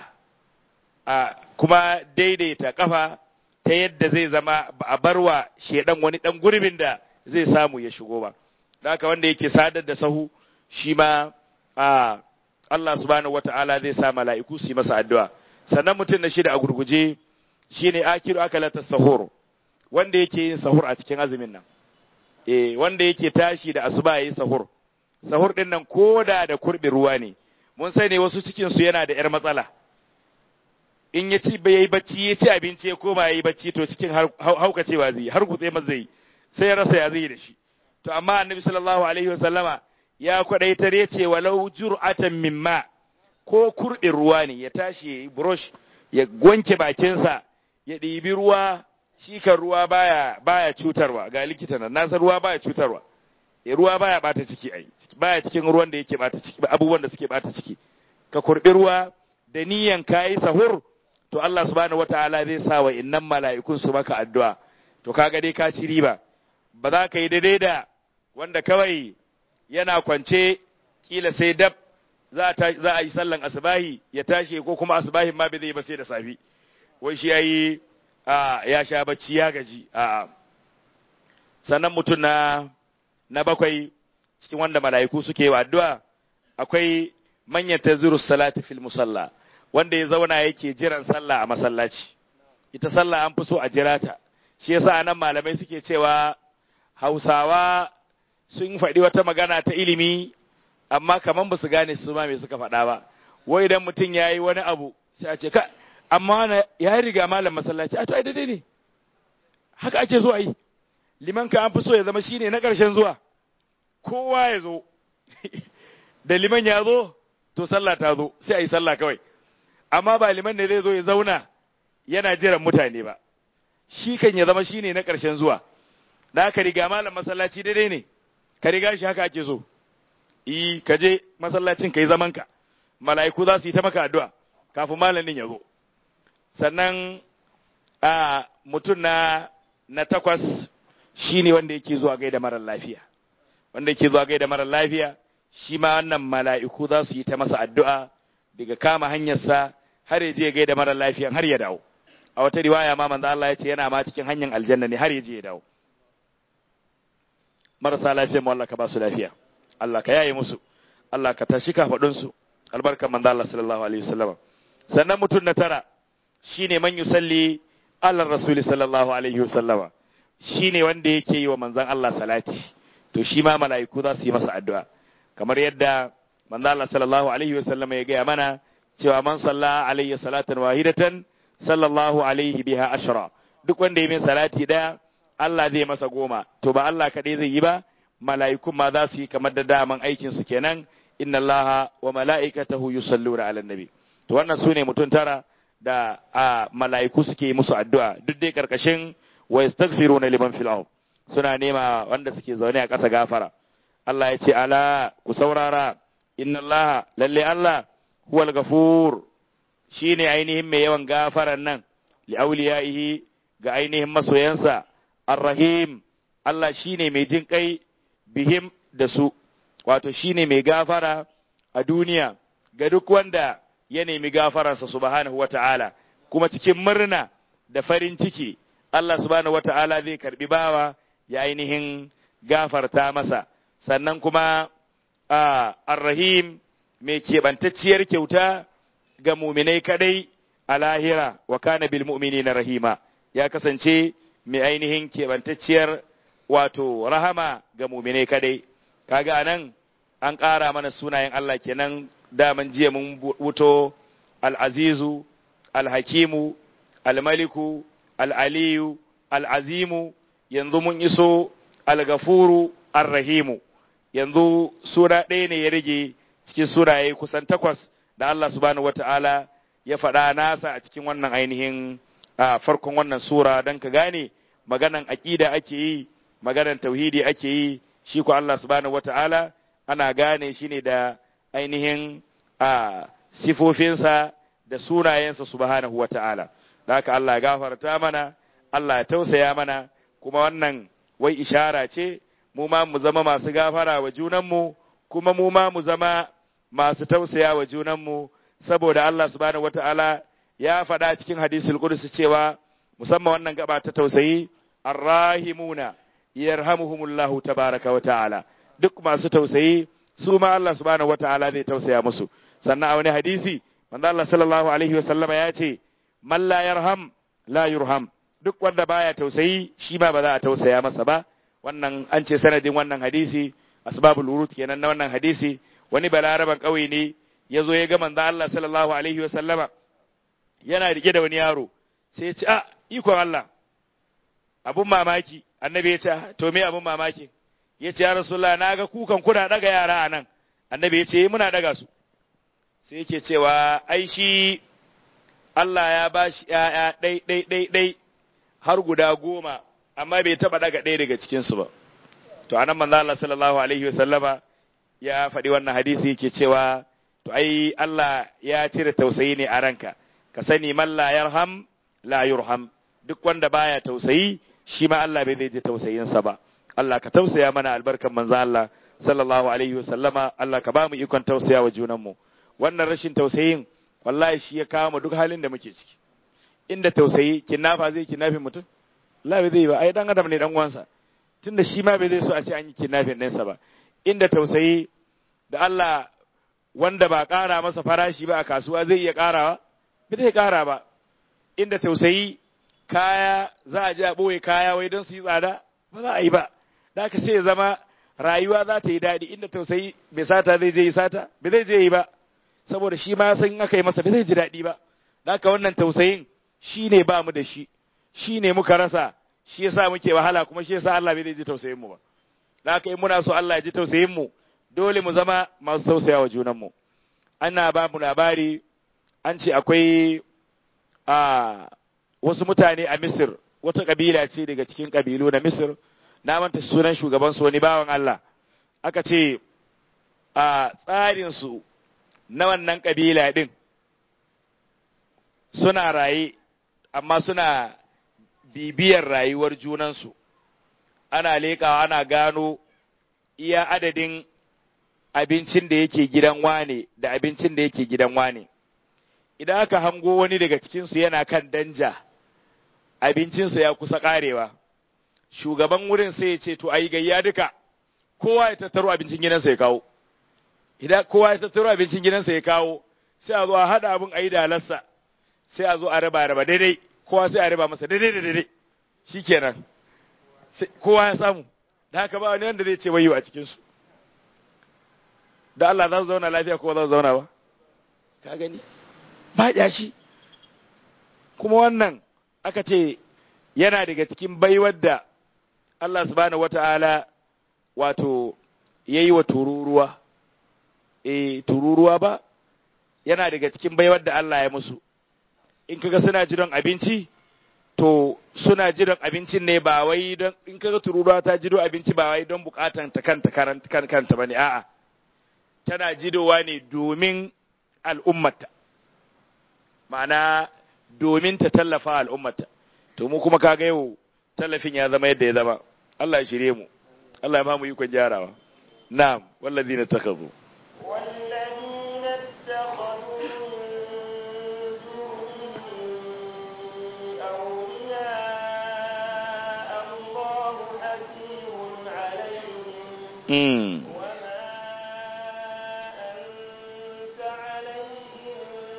A: a kuma daidaita kafa ta yadda zai zama ba a barwa shedan wani dan gurbin da zai samu ya shigo ba da haka wanda yake sadar da sahu shi ma a Allah subhanahu wata'ala zai sa mala'iku su yi masa addu'a sannan mutum na shida a gurguje shine akiru akalata sahur wanda yake yin sahur a cikin azumin nan eh wanda yake tashi da asuba yayi sahur sahur din nan koda da kurbi ruwa ne mun sani wasu cikin su yana da yar matsala in ya ci bai yi bacci ya ci abinci ya koma yayi bacci to cikin haukacewa zai har gutse masa zai sai ya rasa ya zai da shi to amma annabi sallallahu alaihi wasallama ya kwadaitar ya ce walau jur'atan mimma ko kurɗin ruwa ne ya tashi ya yi brush ya wanke bakinsa ya ɗibi ruwa shi kan ruwa baya baya cutarwa ga likita nan nasa ruwa baya cutarwa ya ruwa baya bata ciki ai baya cikin ruwan da yake bata ciki abubuwan da suke bata ciki ka kurbi ruwa da niyan kayi sahur to Allah subhanahu wataala zai sa wa innan mala'ikun su maka addu'a to kaga dai ka ci riba ba za ka yi daidai da wanda kawai yana kwance kila sai dab za a yi sallan asbahi ya tashi ko kuma asbahin ma bai zai ba sai da safi wai shi yayi ya sha bacci ya gaji a sannan mutum na na bakwai cikin wanda mala'iku suke wa addu'a akwai manyan taziru salati fil musalla wanda ya zauna yake jiran sallah a masallaci ita sallah an fi so a jira ta shi yasa nan malamai suke cewa hausawa sun faɗi wata magana ta ilimi amma kaman ba su gane su ma me suka faɗa ba wai idan mutum ya yi wani abu sai a ce ka amma ya riga malam masallaci a to ai daidai ne haka ake so a yi liman ka an fi so ya zama shine na ƙarshen zuwa kowa ya zo da liman ya zo to sallah ta zo sai a yi sallah kawai amma ba liman ne zai zo ya zauna yana jiran mutane ba shi kan ya zama shine na ƙarshen zuwa da ka riga malam masallaci daidai ne ka riga shi haka ake so yi ka je masallacin ka yi zaman ka mala'iku za su yi ta maka addu'a kafin malamin ya zo sannan a mutum na na takwas shine wanda yake zuwa gaida marar lafiya wanda yake zuwa gaida marar lafiya shi ma wannan mala'iku za su yi ta masa addu'a daga kama hanyarsa har ya je gaida marar lafiyan har ya dawo a wata riwaya ma manzo Allah ya ce yana ma cikin hanyar aljanna ne har ya je ya dawo marasa lafiya mu Allah ka ba su lafiya Allah ka yaye musu Allah ka tashi kafadun su albarkan manzo Allah sallallahu alaihi wasallam sannan mutum na tara shine man yusalli ala rasuli sallallahu alaihi wasallam shine wanda yake yi wa manzon Allah salati to shi ma mala'iku za su yi masa addu'a kamar yadda manzo Allah sallallahu alaihi wasallam ya gaya mana cewa man salla alayhi salatan wahidatan sallallahu alaihi biha ashra duk wanda ya min salati daya Allah zai masa goma to ba Allah kaɗai zai yi ba mala'ikun ma za su yi kamar da daman aikin su kenan inna allaha wa mala'ikatahu yusalluna ala nabi to wannan sune mutum tara da a mala'iku suke musu addu'a duk dai karkashin wa yastaghfiruna liman fil ard suna nema wanda suke zaune a ƙasa gafara Allah ya ce ala ku saurara inna Allah lalle Allah huwal gafur shine ainihin mai yawan gafaran nan li auliyaihi ga ainihin masoyansa arrahim Allah shine mai jin kai bihim da su wato shine mai gafara a duniya ga duk wanda ya nemi gafararsa subhanahu wata'ala kuma cikin murna da farin ciki Allah subhanahu wata'ala zai karbi bawa ya ainihin gafarta masa sannan kuma arrahim mai keɓantacciyar kyauta ga muminai kadai a lahira wa kana bil mu'minina rahima ya kasance mai ainihin keɓantacciyar wato rahama ga muminai kadai kaga anan an ƙara mana sunayen Allah kenan daman jiya mun wuto al-azizu al-hakimu al-maliku al-aliyu al-azimu yanzu mun iso al-gafuru ar-rahimu yanzu sura ɗaya ne ya rage cikin suraye kusan takwas da Allah subhanahu wata'ala ya faɗa nasa a cikin wannan ainihin a farkon wannan sura don ka gane maganan aƙida ake yi maganan tauhidi ake yi shi ko Allah subhanahu wata'ala ana gane shi ne da ainihin a sifofinsa da sunayensa subhanahu wata'ala da haka Allah ya gafarta mana Allah ya tausaya mana kuma wannan wai ishara ce mu ma mu zama masu gafara wa junanmu kuma mu ma mu zama masu tausaya wa junanmu saboda Allah subhanahu wata'ala ya faɗa cikin hadisul qudsi cewa musamman wannan gaba ta tausayi arrahimuna yarhamuhumullahu tabaraka wa ta'ala duk masu tausayi su ma Allah subhanahu wata'ala zai tausaya musu sannan a wani hadisi manzo Allah sallallahu alaihi wasallama ya ce man la yarham la yurham duk wanda baya tausayi shi ma ba za a tausaya masa ba wannan an ce sanadin wannan hadisi asbabul wurud kenan na wannan hadisi wani balaraban ƙauye ne ya zo ya ga manzo Allah sallallahu alaihi wa sallama yana rike da wani yaro sai ya ce a ikon Allah abun mamaki annabi ya ce to me abun mamaki ya ce ya rasulullah na ga kukan kuna daga yara a nan annabi ya ce muna daga su sai yake cewa ai shi Allah ya ba shi ‘ya'ya ɗai ɗai ɗai ɗai har guda goma amma bai taɓa daga ɗaya daga cikinsu ba to anan manzo Allah sallallahu alaihi wasallama ya faɗi wannan hadisi yake cewa to ai Allah ya cire tausayi ne a ranka ka sani man la yarham la yurham duk wanda baya tausayi shi ma Allah bai zai ji tausayinsa ba Allah ka tausaya mana albarkan manzo Allah sallallahu alaihi wasallama Allah ka ba mu ikon tausaya wa junanmu wannan rashin tausayin wallahi shi ya kawo mu duk halin da muke ciki inda tausayi kinnafa zai kinnafin mutum Allah bai zai ba ai dan adam ne dan uwansa tunda shi ma bai zai so a ce an yi kinnafin ɗinsa ba inda tausayi da Allah wanda ba ƙara masa farashi ba a kasuwa zai iya ƙarawa bai zai ƙara ba inda tausayi kaya za a je a ɓoye kaya wai don su yi tsada ba za a yi ba da ka sai zama rayuwa za ta yi daɗi inda tausayi bai sata zai je yi sata bai zai je yi ba saboda shi ma san aka yi masa bai zai ji daɗi ba da haka wannan tausayin shi ne ba mu da shi shi ne muka rasa shi yasa muke wahala kuma shi yasa Allah bai zai ji tausayin mu ba da haka in muna so Allah ya ji tausayin mu dole mu zama masu tausaya wa junan mu ana ba mu labari an ce akwai a wasu mutane a Misir wata kabila ce daga cikin kabilu na Misir na manta sunan shugaban su wani bawan Allah aka ce a tsarin su na wannan kabila din suna raye amma suna bibiyar rayuwar junansu ana leƙawa ana gano iya adadin abincin da yake gidan wane da abincin da yake gidan wane idan aka hango wani daga cikinsu yana kan danja abincinsa ya kusa ƙarewa shugaban wurin sai ya ce to ayi gayya duka kowa ya tattaro abincin gidansa ya kawo idan kowa ya tattaro abincin gidansa ya kawo sai a zo a haɗa abin a yi dalarsa sai a zo a raba raba daidai kowa sai a raba masa daidai da daidai shikenan kowa ya samu da haka ba wani wanda zai ce wayo a cikin su da Allah za su zauna lafiya ko za su zauna ba ka gani ba yashi kuma wannan aka ce yana daga cikin baiwar da Allah subhanahu wata'ala wato yayi wa tururuwa eh tururuwa ba yana daga cikin baiwar da Allah ya musu in kaga suna jiran abinci to suna jiran abincin ne ba wai don in kaga tururuwa ta jido abinci ba wai don bukatan ta kanta kan kanta bane a'a tana jidowa ne domin al'ummata ma'ana domin ta tallafa al'ummata to mu kuma kaga yau tallafin ya zama yadda ya zama Allah ya shirye mu Allah ya ba mu ikon gyarawa na'am wallazina takazu
B: والذين اتخذوا من دونه أولياء الله حفيظ عليهم
A: mm.
B: وما أنت عليهم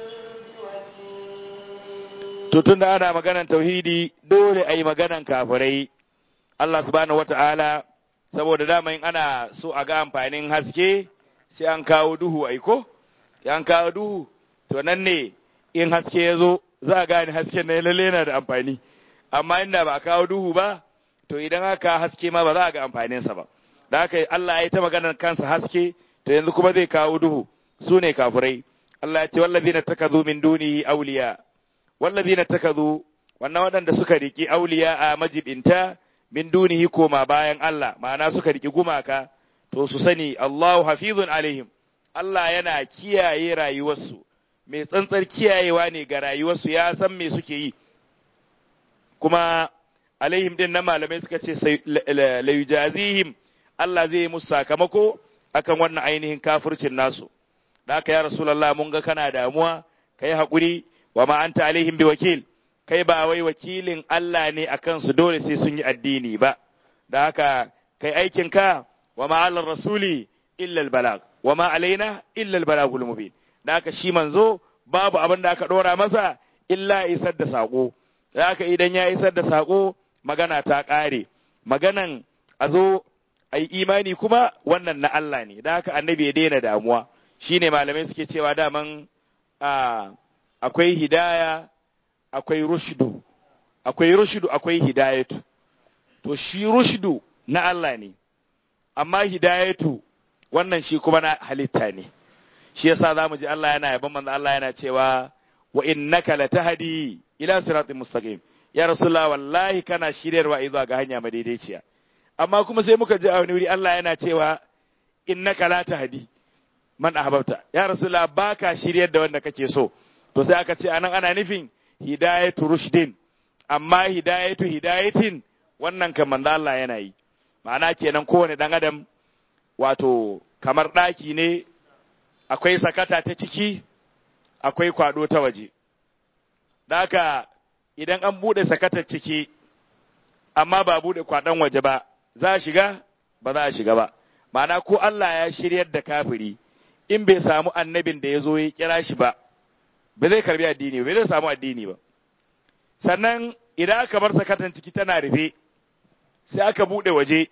B: بوكيل
A: to tun da ana maganan tauhidi dole a yi maganan kafirai Allah subhanahu wata'ala saboda dama in ana so a ga amfanin haske sai an kawo duhu aiko sai an kawo duhu to nan ne in haske ya zo za a gane hasken na lalle yana da amfani amma inda ba a kawo duhu ba to idan aka haske ma ba za a ga amfaninsa ba da haka Allah ya yi ta maganar kansa haske to yanzu kuma zai kawo duhu su ne kafirai Allah ya ce wallazina takazu min dunihi awliya wallazina takazu wannan waɗanda suka riki auliya a majibinta min dunihi koma bayan Allah ma'ana suka riki gumaka to su sani Allahu hafizun alaihim Allah yana kiyaye rayuwarsu mai tsantsar kiyayewa ne ga rayuwarsu ya san me suke yi kuma alaihim din nan malamai suka ce sai- la- la- la yujazihim Allah zai yi musu sakamako akan wannan ainihin kafircin nasu da haka ya rasulullah mun ga kana damuwa kai haƙuri wa ma anta alaihim biwakil kai ba wai wakilin Allah ne akan su dole sai sun yi addini ba da haka kai aikin ka wa ma alar rasuli illa albalag wa ma alaina illa albalagul mubin da haka shi manzo babu abin da aka dora masa illa isar da sako da haka idan ya isar da sako magana ta ƙare maganan a zo a yi imani kuma wannan na Allah ne da haka annabi ya daina damuwa shine malamai suke cewa daman a akwai hidaya akwai rushdu akwai rushdu akwai hidayatu to shi rushdu na Allah ne amma hidayatu wannan shi kuma na halitta ne shi yasa zamu ji Allah yana yaban manzo Allah yana cewa wa innaka latahdi ila siratin mustaqim ya rasulullah wallahi kana shiryarwa zuwa ga hanya madaidaiciya amma kuma sai muka ji a wani wuri Allah yana cewa innaka la tahdi man ahbabta ya rasulullah baka shiryar da wanda kake so to sai aka ce anan ana nufin hidayatu rushdin amma hidayatu hidayatin wannan kan manzo Allah yana yi ma'ana kenan kowane dan adam wato kamar daki ne akwai sakata ta ciki akwai kwado ta waje da haka idan an bude sakatar ciki amma ba bude kwadon waje ba za a shiga ba za a shiga ba ma'ana ko Allah ya shiryar da kafiri in bai samu annabin da ya zo ya kira shi ba ba zai karbi addini ba zai samu addini ba sannan idan aka bar sakatan ciki tana rufe sai aka bude waje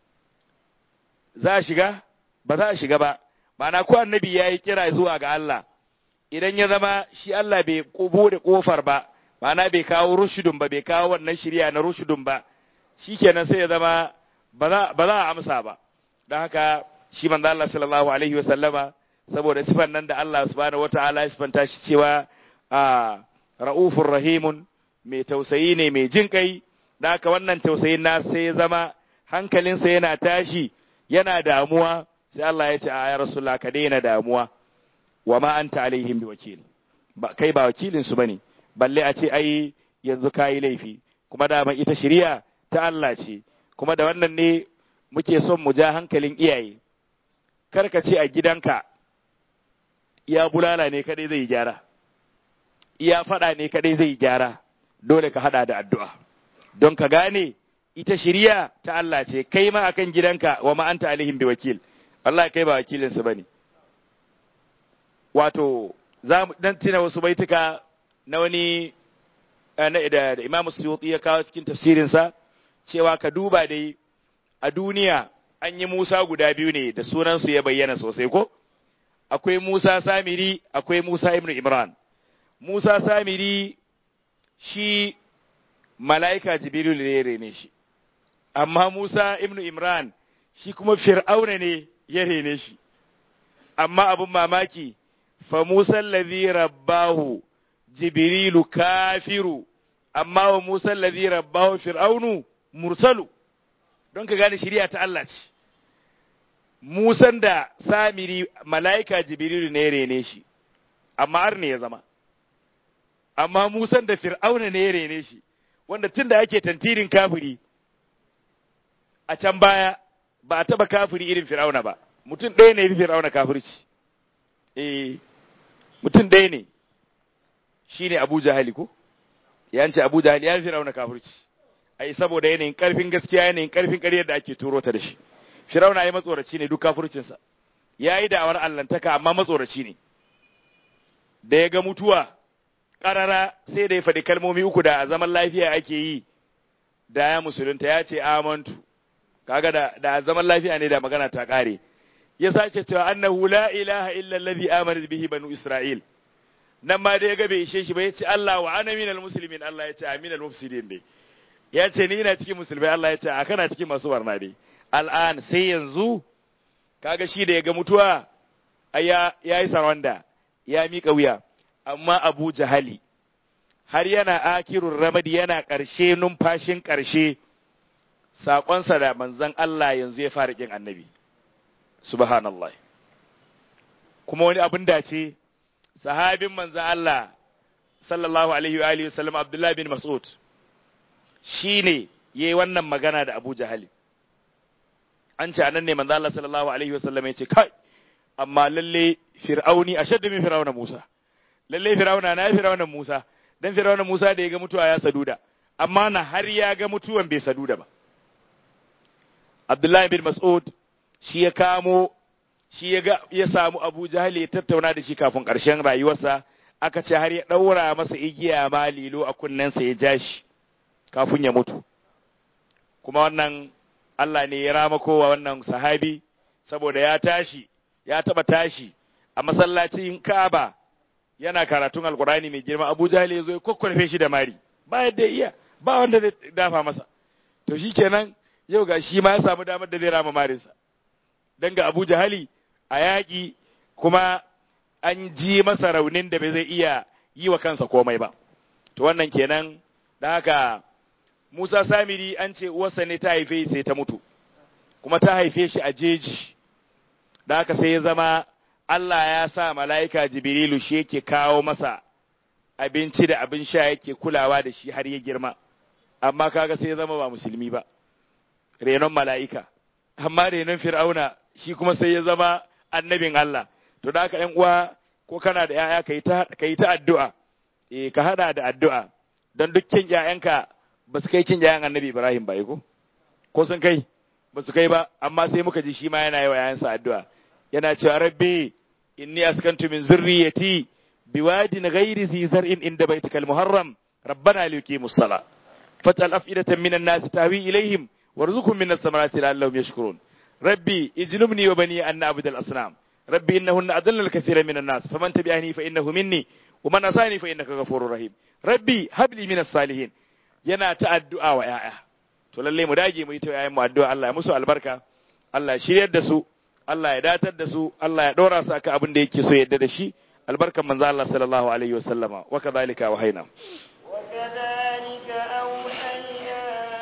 A: za a shiga ba za a shiga ba ma'ana ko annabi ya yi kira zuwa ga Allah idan ya zama shi Allah bai bude kofar ba ma'ana bai kawo rushudun ba bai kawo wannan shirya na rushudun ba shikenan sai ya zama ba za a amsa ba don haka shi manzo Allah sallallahu alaihi wasallama saboda sifan nan da Allah subhanahu wataala ya sifanta shi cewa a ra'ufur rahimun mai tausayi ne mai jin kai da haka wannan tausayin na sai ya zama hankalinsa yana tashi yana damuwa sai Allah ya ce a ya rasulullah ka daina damuwa wa ma anta alaihim bi wakil ba kai ba wakilin su bane balle a ce ai yanzu kayi laifi kuma dama ita shari'a ta Allah ce kuma da wannan ne muke son mu ja hankalin iyaye kar ka ce a gidanka iya bulala ne kadai zai gyara iya fada ne kadai zai gyara dole ka hada da addu'a don ka gane ita shiriya ta Allah ce kai ma akan gidanka wa ma anta alaihim bi wakil Allah kai ba wakilin su bane wato za mu dan tina wasu baituka na wani na da, da Imam Suyuti ya kawo cikin tafsirin sa cewa ka duba dai a duniya an yi Musa guda biyu ne da sunan su ya bayyana sosai ko akwai Musa Samiri akwai Musa ibn Imran Musa Samiri shi mala'ika Jibril ne ya rene shi amma Musa ibn Imran shi kuma fir'auna ne ya rene shi amma abin mamaki fa Musa allazi rabbahu jibrilu kafiru amma wa Musa allazi rabbahu fir'aunu mursalu don ka gane shari'a ta Allah ce Musan da Samiri mala'ika Jibrilu ne rene shi amma har ne ya zama amma Musan da Fir'auna ne rene shi wanda tun da ake tantirin kafiri a can baya ba a taba kafiri irin Fir'auna ba mutum ɗaya ne fi Fir'auna kafirci eh mutum ɗaya ne shine Abu Jahali ko yanci Abu Jahali ya fi Fir'auna kafirci ai saboda yanayin karfin gaskiya yanayin karfin ƙaryar da ake turo ta da shi Firauna ya matsoraci ne duk kafircinsa ya yi da'awar allantaka amma matsoraci ne da ya ga mutuwa ƙarara sai da ya faɗi kalmomi uku da a zaman lafiya ake yi da ya musulunta ya ce amantu kaga da da zaman lafiya ne da magana ta ƙare ya sace cewa annahu la ilaha illa allazi amana bihi banu isra'il nan ma da ya ga bai ishe shi ba ya ce Allah wa ana minal muslimin Allah ya ce aminal mufsidin dai ya ce ni ina cikin musulmai Allah ya ce a kana cikin masu barna dai al'an sai yanzu kaga shi da ya ga mutuwa ya yi sarwanda ya miƙa wuya amma abu jahali har yana akirun ramadi yana ƙarshe numfashin ƙarshe saƙonsa da manzan Allah yanzu ya fara ƙin annabi subhanallah kuma wani abin dace sahabin manzan Allah sallallahu alaihi wa alihi wasallam Abdullah bin Mas'ud shine yayi wannan magana da Abu Jahali an ce anan ne manzo Allah sallallahu alaihi wasallam ya ce kai amma lalle fir'auni ashaddu min fir'auna Musa lalle fir'auna na fir'auna Musa dan fir'auna Musa da ya ga mutuwa ya saduda amma na har ya ga mutuwan bai saduda ba Abdullahi bin Mas'ud shi ya kamo shi ya ga ya samu Abu Jahal ya tattauna da shi kafin ƙarshen rayuwarsa aka ce har ya ɗaura masa igiya ma lilo a kunnensa ya ja shi kafin ya mutu kuma wannan Allah ne ya rama kowa wannan sahabi saboda ya tashi ya taba tashi a masallacin Kaaba yana karatun Alkurani mai girma Abu Jahl ya zo ya kokkorfe shi da mari ba yadda iya ba wanda zai dafa masa to shikenan yau ga shi ma ya samu damar da zai rama marinsa dan ga Abu Jahali a yaƙi kuma an ji masa raunin da bai zai iya yi wa kansa komai ba to wannan kenan da haka Musa Samiri an ce uwarsa ne ta haife sai ta mutu, kuma ta haife shi a jeji, da haka sai ya zama Allah ya sa mala'ika Jibrilu shi yake kawo masa abinci da abin sha yake kulawa da shi har ya girma, amma kaga sai ya zama ba musulmi ba, renon mala'ika, amma renon fir'auna shi kuma sai ya zama annabin Allah, to da haka uwa ko kana da ‘ya'ya ka yi ta addu'a, e, ka haɗa da addu'a, don dukkan ‘ya'yanka ba su kai kin yayan annabi Ibrahim ba ko ko sun kai ba su kai ba amma sai muka ji shi ma yana yi wa yayansa addu'a yana cewa rabbi inni askantu min zurriyati biwadin ghairi zi zar'in inda baitikal muharram rabbana liyuqimus sala fatal afidatan minan nas tahwi ilaihim warzuqhum minas samarati la'allahum yashkurun rabbi ijnubni wa bani an na'budu al asnam rabbi innahunna adalla al kathira minan nas faman tabi'ani fa innahu minni wa man asani fa innaka ghafurur rahim rabbi habli minas salihin yana ta addu'a wa ‘ya'ya, to lalle mu dage mu yi ta ‘ya'yan mu addu'a Allah ya musu albarka, Allah ya shiryar da su, Allah ya datar da su, Allah ya ɗora su aka abin da yake so yadda da shi, albarkan manzo Allah sallallahu alaihi wa sallama, wa kadhalika wa haina.
B: وكذلك أوحينا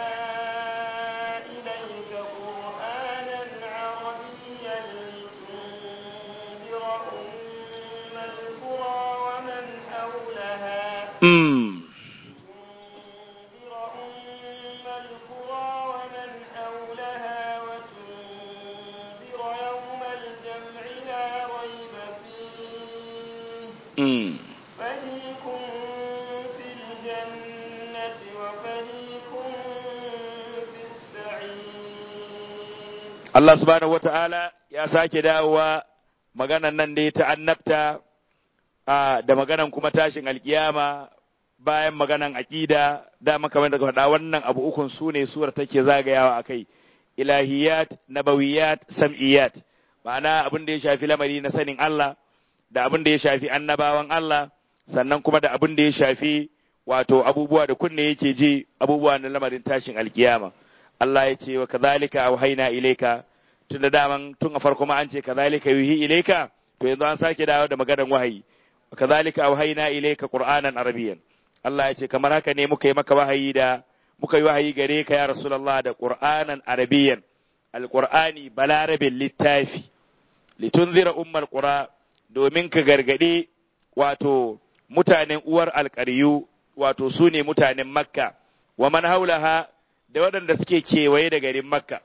B: إليك قرآنا عربيا لتنذر أم القرى ومن حولها
A: Mm.
B: تنذر أم القرى ومن حولها وتنذر يوم الجمع لا ريب فيه
A: Mm.
B: فريق في الجنة وفريق في السعير
A: Allah subhanahu wa ta'ala ya sake dawowa maganan nan dai ta annabta a, da maganan kuma tashin alkiyama bayan maganan aƙida da kamar da faɗa wannan abu ukun su ne suwar take zagayawa a kai ilahiyat nabawiyat sam'iyat ma'ana abin da ya shafi lamari na sanin Allah da abin da ya shafi annabawan Allah sannan kuma da abin da ya shafi wato abubuwa da kunne yake ji abubuwa na lamarin tashin alkiyama Allah ya ce wa kadhalika auhayna ilayka tun da daman tun a farko ma an ce kazalika yuhi ilayka to yanzu an sake dawo da maganar wahayi kazalika auhayna ilayka qur'anan arabiyyan Allah ya ce kamar haka ne muka yi maka wahayi da muka yi wahayi gare ka ya rasulullah da qur'anan arabiyyan alqur'ani balarabin littafi litunzira ummal qura domin ka gargade wato mutanen uwar alƙaryu wato su ne mutanen makka wa man haulaha da waɗanda suke kewaye da garin makka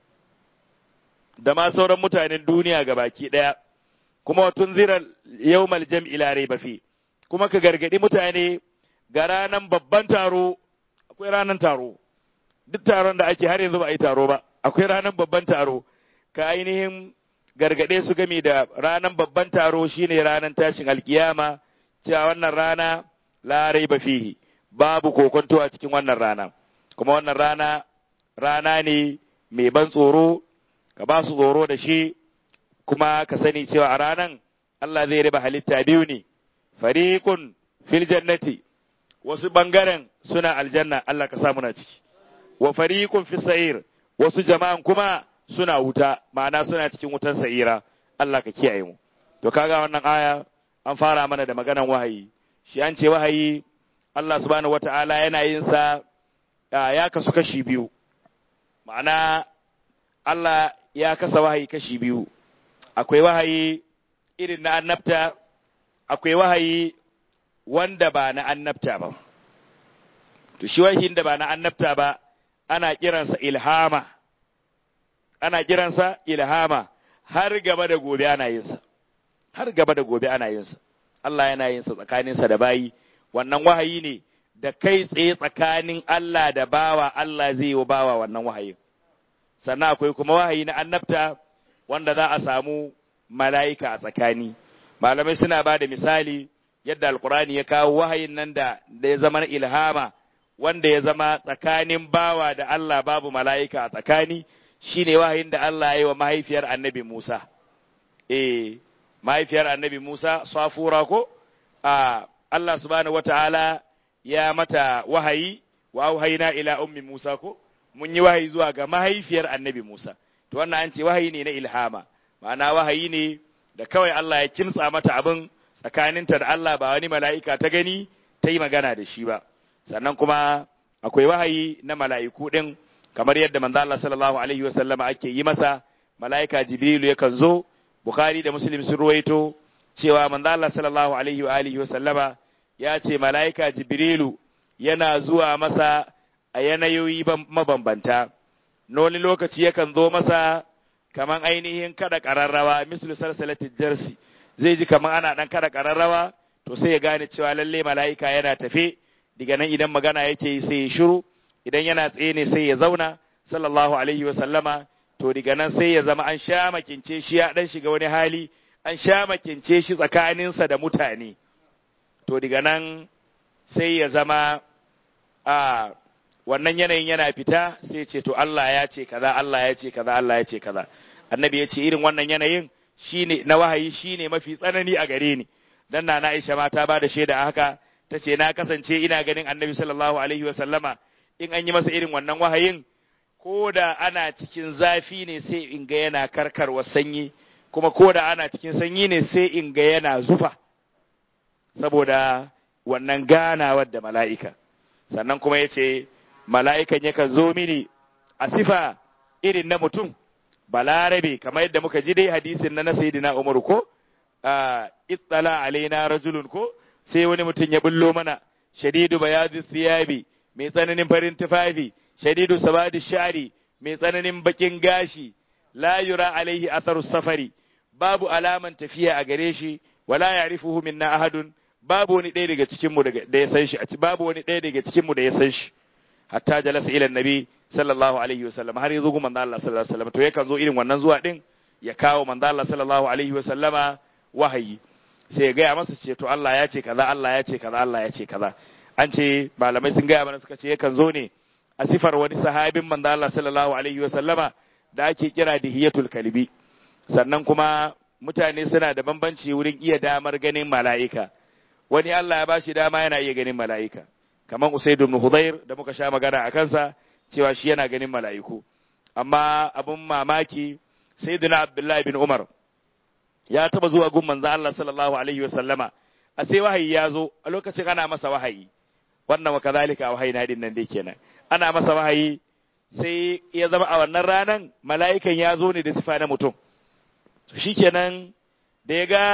A: da ma sauran mutanen duniya ga baki ɗaya kuma wa tunzira yawmal jam'i la raiba fi kuma ka gargadi mutane ga ranan babban taro akwai ranan taro duk taron da ake har yanzu ba a yi taro ba akwai ranan babban taro ka ainihin gargade su gami da ranan babban taro shine ranan tashin alkiyama cewa wannan rana la raiba fihi babu kokonto a cikin wannan rana kuma wannan rana rana ne mai ban tsoro ka ba su tsoro da shi kuma ka sani cewa a ranan Allah zai riba halitta biyu ne fariqun fil jannati wasu bangaren suna aljanna Allah ka samu na ciki wa fariqun fis sa'ir wasu jama'an kuma suna wuta ma'ana suna cikin wutan sa'ira Allah ka kiyaye mu to kaga wannan aya an fara mana da maganan wahayi shi an ce wahayi Allah subhanahu wata'ala yana yin sa ya kasu kashi biyu ma'ana Allah ya kasa wahayi kashi biyu akwai wahayi irin na annabta akwai wahayi wanda ba na annabta ba to shi wahayin da ba na annabta ba ana kiransa ilhama ana kiransa ilhama har gaba da gobe ana yinsa har gaba da gobe ana yinsa Allah yana yinsa tsakaninsa da bayi wannan wahayi ne da kai tsaye tsakanin Allah da bawa Allah zai yi wa bawa wannan wahayin sannan akwai kuma wahayi na annabta wanda za a samu mala'ika a tsakani malamai suna ba da misali yadda alkurani ya kawo wahayin nan da da ya zama na ilhama wanda ya zama tsakanin bawa da Allah babu mala'ika a tsakani shine wahayin da Allah ya yi wa mahaifiyar annabi Musa eh mahaifiyar annabi Musa safura ko a Allah subhanahu wataala ya mata wahayi wa auhayna ila ummi Musa ko mun yi wahayi zuwa ga mahaifiyar annabi Musa to wannan an ce wahayi ne na ilhama ma'ana wahayi ne da kawai Allah ya kimtsa mata abin tsakaninta da Allah ba wani mala'ika ta gani ta yi magana da shi ba sannan kuma akwai wahayi na mala'iku din kamar yadda manzo Allah sallallahu alaihi wa sallama ake yi masa mala'ika Jibrilu yakan zo Bukhari da Muslim sun ruwaito cewa manzo Allah sallallahu alaihi wa alihi wa sallama ya ce mala'ika Jibrilu yana zuwa masa a yanayoyi mabambanta wani lokaci yakan zo masa kaman ainihin kada ƙararrawa mislu salsalatin jarsi zai ji kaman ana ɗan kada ƙararrawa to sai ya gane cewa lalle mala'ika yana tafe daga nan idan magana yake yi sai ya shiru idan yana tsaye ne sai ya zauna sallallahu alaihi wa sallama to daga nan sai ya zama an sha makince shi ya ɗan shiga wani hali an sha makince shi tsakaninsa da mutane to daga nan sai ya zama a wannan yanayin yana fita sai ce to Allah ya ce kaza Allah ya ce kaza Allah ya ce kaza annabi ya ce irin wannan yanayin shine na wahayi shine mafi tsanani a gare ni dan na Aisha ma ta bada shaida haka ta ce na kasance ina ganin annabi sallallahu alaihi wa sallama in an yi masa irin wannan wahayin ko da ana cikin zafi ne sai in ga yana karkarwa sanyi kuma ko da ana cikin sanyi ne sai in ga yana zufa saboda wannan ganawar da mala'ika sannan kuma ya ce mala'ikan yakan zo mini a sifa irin na mutum balarabe kamar yadda muka ji dai hadisin na na sayidina umaru ko itsala alaina rajulun ko sai wani mutum ya bullo mana shadidu bayadu siyabi mai tsananin farin tufafi shadidu sabadi shari mai tsananin bakin gashi la yura alaihi atharu safari babu alaman tafiya a gare shi wala ya'rifuhu minna ahadun babu wani ɗaya daga cikin mu da ya san shi babu wani ɗaya daga cikin mu da ya san shi hatta jalasa ila nabi sallallahu alaihi wasallam har yazo manzo Allah sallallahu alaihi wasallam to yakan zo irin wannan zuwa din ya kawo manzo Allah sallallahu alaihi wasallama wahayi sai ya gaya masa ce to Allah ya ce kaza Allah ya ce kaza Allah ya ce kaza an ce malamai sun gaya mana suka ce yakan zo ne a sifar wani sahabin manzo Allah sallallahu alaihi wasallama da ake kira dihiyatul kalbi sannan kuma mutane suna da bambanci wurin iya damar ganin mala'ika wani Allah ya bashi dama yana iya ganin mala'ika kamar Usaid ibn Hudayr da muka sha magana a kansa cewa shi yana ganin mala'iku amma abun mamaki sayyidina abdullahi bin umar ya taba zuwa gun manzo Allah sallallahu alaihi wa sallama a sai wahayi ya zo a lokacin ana masa wahayi wannan wa kazalika wahayi na din nan dai kenan ana masa wahayi sai ya zama a wannan ranan mala'ikan ya zo ne da sifa na mutum shikenan da ya ga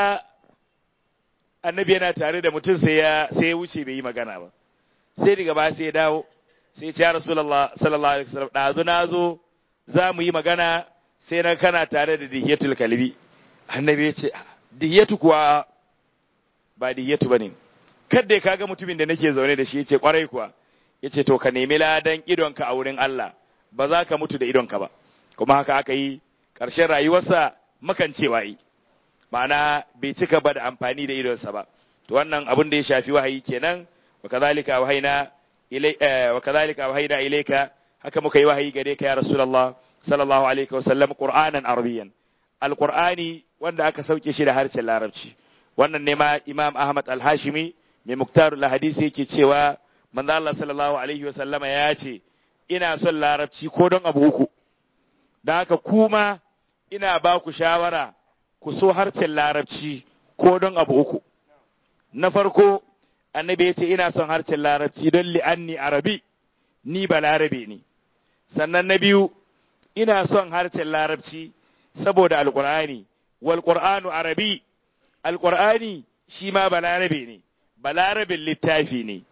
A: annabi yana tare da mutum sai ya sai ya wuce bai yi magana ba sai daga ba sai ya dawo sai ya ce ya rasulullah sallallahu alaihi wasallam dazu na zo za mu yi magana sai na kana tare da dihiyatul kalbi annabi ya ce dihiyatu kuwa ba dihiyatu bane kadda ka ga mutumin da nake zaune da shi ya ce kwarai kuwa ya ce to ka nemi ladan idonka a wurin Allah ba za ka mutu da idonka ba kuma haka aka yi ƙarshen rayuwarsa makancewa yi ma'ana bai cika ba da amfani da idonsa ba to wannan abin da ya shafi wahayi kenan wa kadhalika wahaina ilai wa kadhalika wahaina ilayka haka muka yi wahayi gare ka ya rasulullah sallallahu alaihi wa sallam qur'anan arabiyyan alqur'ani wanda aka sauke shi da harshen larabci wannan ne ma imam ahmad al-hashimi mai muktarul hadisi yake cewa manzo Allah sallallahu alaihi wa sallama ya ce ina son larabci ko don abu uku da haka kuma ina ba ku shawara ku so harshen larabci ko don abu uku na farko annabi ya ce ina son harshen larabci don li'anni arabi ni ba larabe ne sannan na biyu ina son harshen larabci saboda alkur'ani wal qur'anu arabi alkur'ani shi ma ba larabe ne ba larabin littafi ne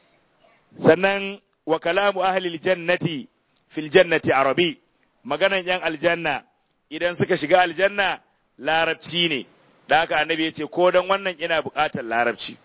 A: sannan wa kalamu ahlil jannati fil jannati arabi maganan yan aljanna idan suka shiga aljanna larabci ne da haka annabi ya ce ko don wannan ina buƙatar larabci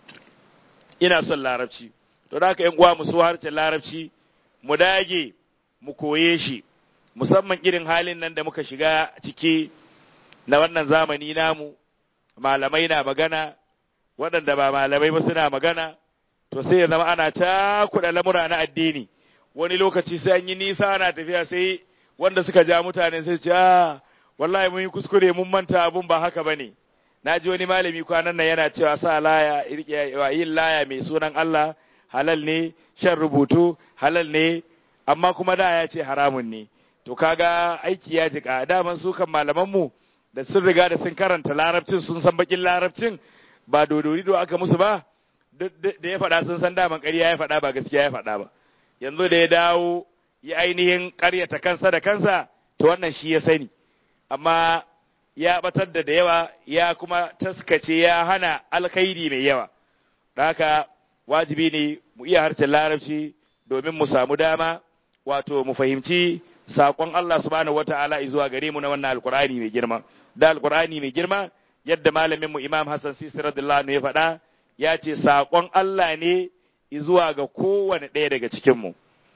A: ina son larabci to da haka yan uwa mu so harshen larabci mu dage mu koye shi musamman irin halin nan da muka shiga ciki na wannan zamani namu malamai na magana waɗanda ba malamai ba suna magana to sai ya zama ana cakuɗa lamura na addini wani lokaci sai an yi nisa ana tafiya sai wanda suka ja mutane sai ce ah wallahi mun yi kuskure mun manta abun ba haka bane na ji wani malami kwanan nan yana cewa sa laya yin laya mai sunan Allah halal ne shan rubutu halal ne amma kuma da ya ce haramun ne to kaga aiki ya jika daman su kan malaman mu da sun riga da sun karanta larabcin sun san bakin larabcin ba dodori do aka musu ba da ya faɗa sun san daman ƙarya ya faɗa ba gaskiya ya faɗa ba yanzu da ya dawo ya ainihin ƙaryata kansa da kansa to wannan shi ya sani amma ya batar da da yawa ya kuma taskace ya hana alkhairi mai yawa da haka wajibi ne mu iya harshen larabci domin mu samu dama wato mu fahimci saƙon Allah subhanahu wata'ala zuwa gare mu na wannan alkur'ani mai girma da alkur'ani mai girma yadda malamin mu Imam Hassan Sisi radiyallahu anhu ya faɗa ya ce saƙon Allah ne zuwa ga kowane ɗaya daga cikin mu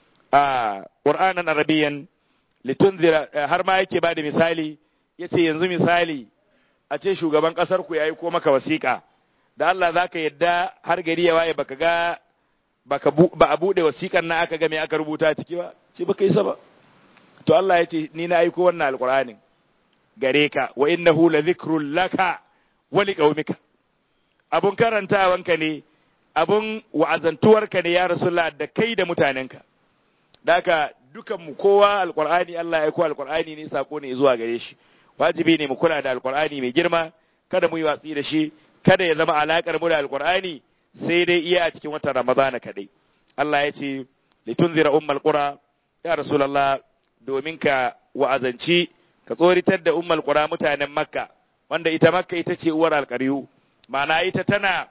A: a Qur'anan Arabiyan litunzira har ma yake bada misali yace yanzu misali a ce shugaban kasar ku yayi ko maka wasiƙa da Allah zaka yadda har gari ya waye baka ga baka ba a bude wasiƙan na aka ga me aka rubuta ciki ba ce baka yi ba to Allah ya ce ni na aiko wannan alqur'anin gare ka wa innahu la dhikrun laka wa liqaumika abun karantawanka ne abun wa'azantuwarka ne ya rasulullah da kai da mutanenka daka dukanmu kowa alqur'ani Allah ya aiko alqur'ani ne sako ne zuwa gare shi wajibi ne mu kula da alqur'ani mai girma kada mu yi watsi da shi kada ya zama alakar mu da alqur'ani sai dai iya a cikin watan ramadana kadai Allah ya ce litunzira ummal qura ya rasulullah domin ka wa'azanci ka tsoritar da ummal qura mutanen makka wanda ita makka ita ce uwar alƙaryu ma'ana ita tana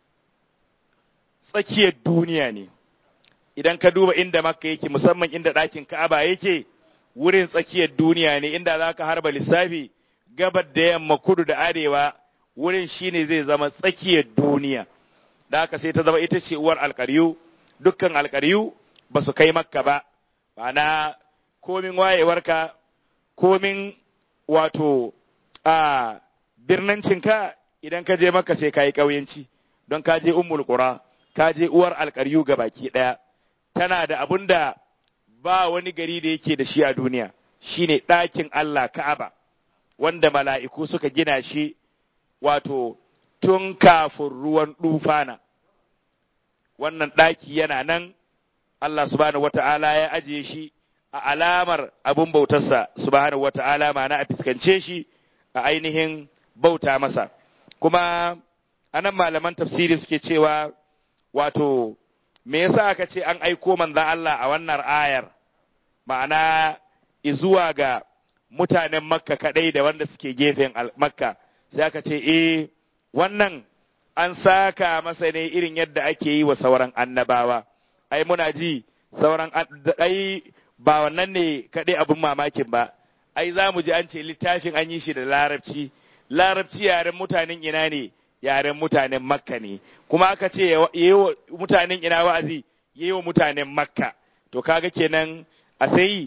A: tsakiyar duniya ne idan ka duba inda makka yake musamman inda ɗakin ka'aba yake wurin tsakiyar duniya ne inda za ka harba lissafi gabar da yamma kudu da arewa wurin shine zai zama tsakiyar duniya da haka sai ta zama ita ce uwar alƙaryu dukkan alƙaryu ba su kai makka ba ma'ana komin wayewarka komin wato a birnancinka idan ka je maka sai ka yi ƙauyenci don ka je ummul qura ka je uwar alƙaryu ga baki ɗaya tana da abun da ba wani gari da yake da shi a duniya shine ɗakin Allah Ka'aba wanda mala'iku suka gina shi wato tun kafin ruwan ɗufana wannan ɗaki yana nan Allah subhanahu wata'ala ya ajiye shi a alamar abun bautarsa subhanahu wata'ala ma'ana a fiskance shi a ainihin bauta masa kuma anan malaman tafsiri suke cewa wato me yasa aka ce an aiko manzan Allah a wannan ayar ma'ana izuwa ga mutanen makka kadai da wanda suke gefen makka sai aka ce eh wannan an saka masa ne irin yadda ake yi wa sauran annabawa ai muna ji sauran ai ba wannan ne kadai abin mamakin ba ai za mu ji an ce littafin an yi shi da larabci larabci yaren mutanen ina ne yaren mutanen makka ne kuma aka ce yi wa mutanen ina wa'azi yi wa mutanen makka to kaga kenan a sai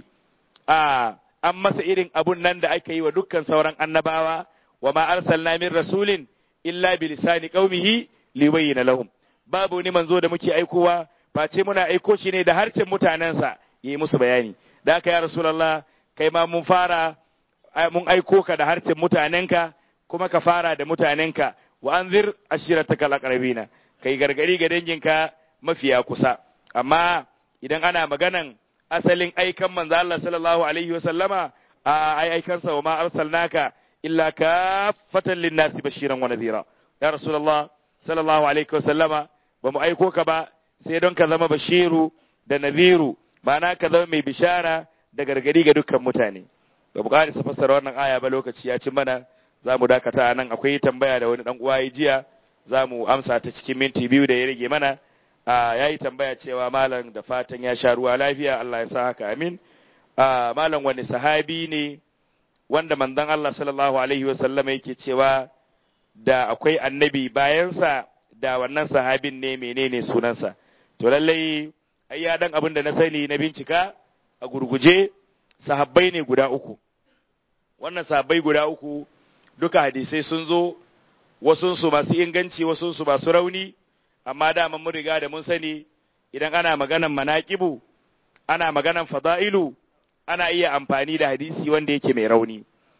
A: a an masa irin abun nan da aka yi wa dukkan sauran annabawa wa ma arsalna min rasulin illa bi lisani qaumihi libayyana lahum babu ni manzo da muke aikowa face muna aiko shi ne da harshen mutanensa yi musu bayani da haka ya rasulullah kai ma mun fara mun aiko ka da harshen mutanenka kuma ka fara da mutanenka wa anzir ashiratakal aqrabina kai gargari ga danginka mafiya kusa amma idan ana maganan asalin aikan manzo Allah sallallahu alaihi wa sallama a ai aikansa wa ma arsalnaka illa kaffatan linnasi bashiran wa nadhira ya rasulullah sallallahu alaihi wa sallama ba mu aiko ka ba sai don ka zama bashiru da nadhiru ma'ana ka zama mai bishara da gargadi ga dukkan mutane ba mu ƙarisa fassara wannan aya ba lokaci ya ci mana za mu dakata nan akwai tambaya da wani dan uwa ya jiya za mu amsa ta cikin minti biyu da ya rage mana ya yi tambaya cewa malam da fatan ya sha ruwa lafiya Allah ya sa haka amin malam wani sahabi ne wanda manzon Allah sallallahu alaihi wasallam yake cewa da akwai annabi bayansa da wannan sahabin ne menene sunansa to lallai ai ya dan abin da na sani na bincika a gurguje sahabbai ne guda uku wannan sahabbai guda uku duka hadisai sun zo wasunsu masu inganci wasunsu masu rauni amma dama mun riga da mun sani idan ana maganan manaƙibu ana maganan fada'ilu ana iya amfani da hadisi wanda yake mai rauni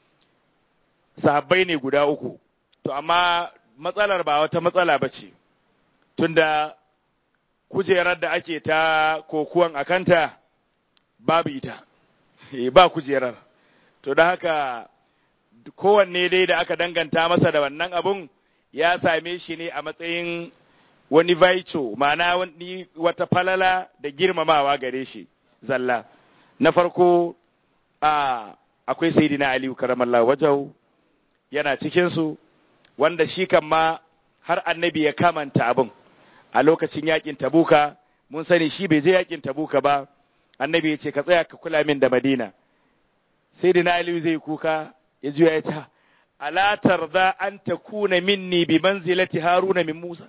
A: sahabbai ne guda uku to amma matsalar ba wata matsala ba ce tunda kujerar da ake ta kokuwan akanta babu ita ba kujerar to da haka kowanne dai da aka danganta masa da wannan abun ya same shi ne a matsayin wani vaico ma'ana wani wata falala da girmamawa gare shi zalla na farko a akwai sayidina aliyu karamallah wajau yana cikinsu wanda shi kan ma har annabi ya kamanta abin a lokacin yakin tabuka mun sani shi bai je yakin tabuka ba annabi ya ce ka tsaya ka kula min da madina sayidina aliyu zai kuka ya juya ya ta ala tarda an takuna minni bi manzilati haruna min musa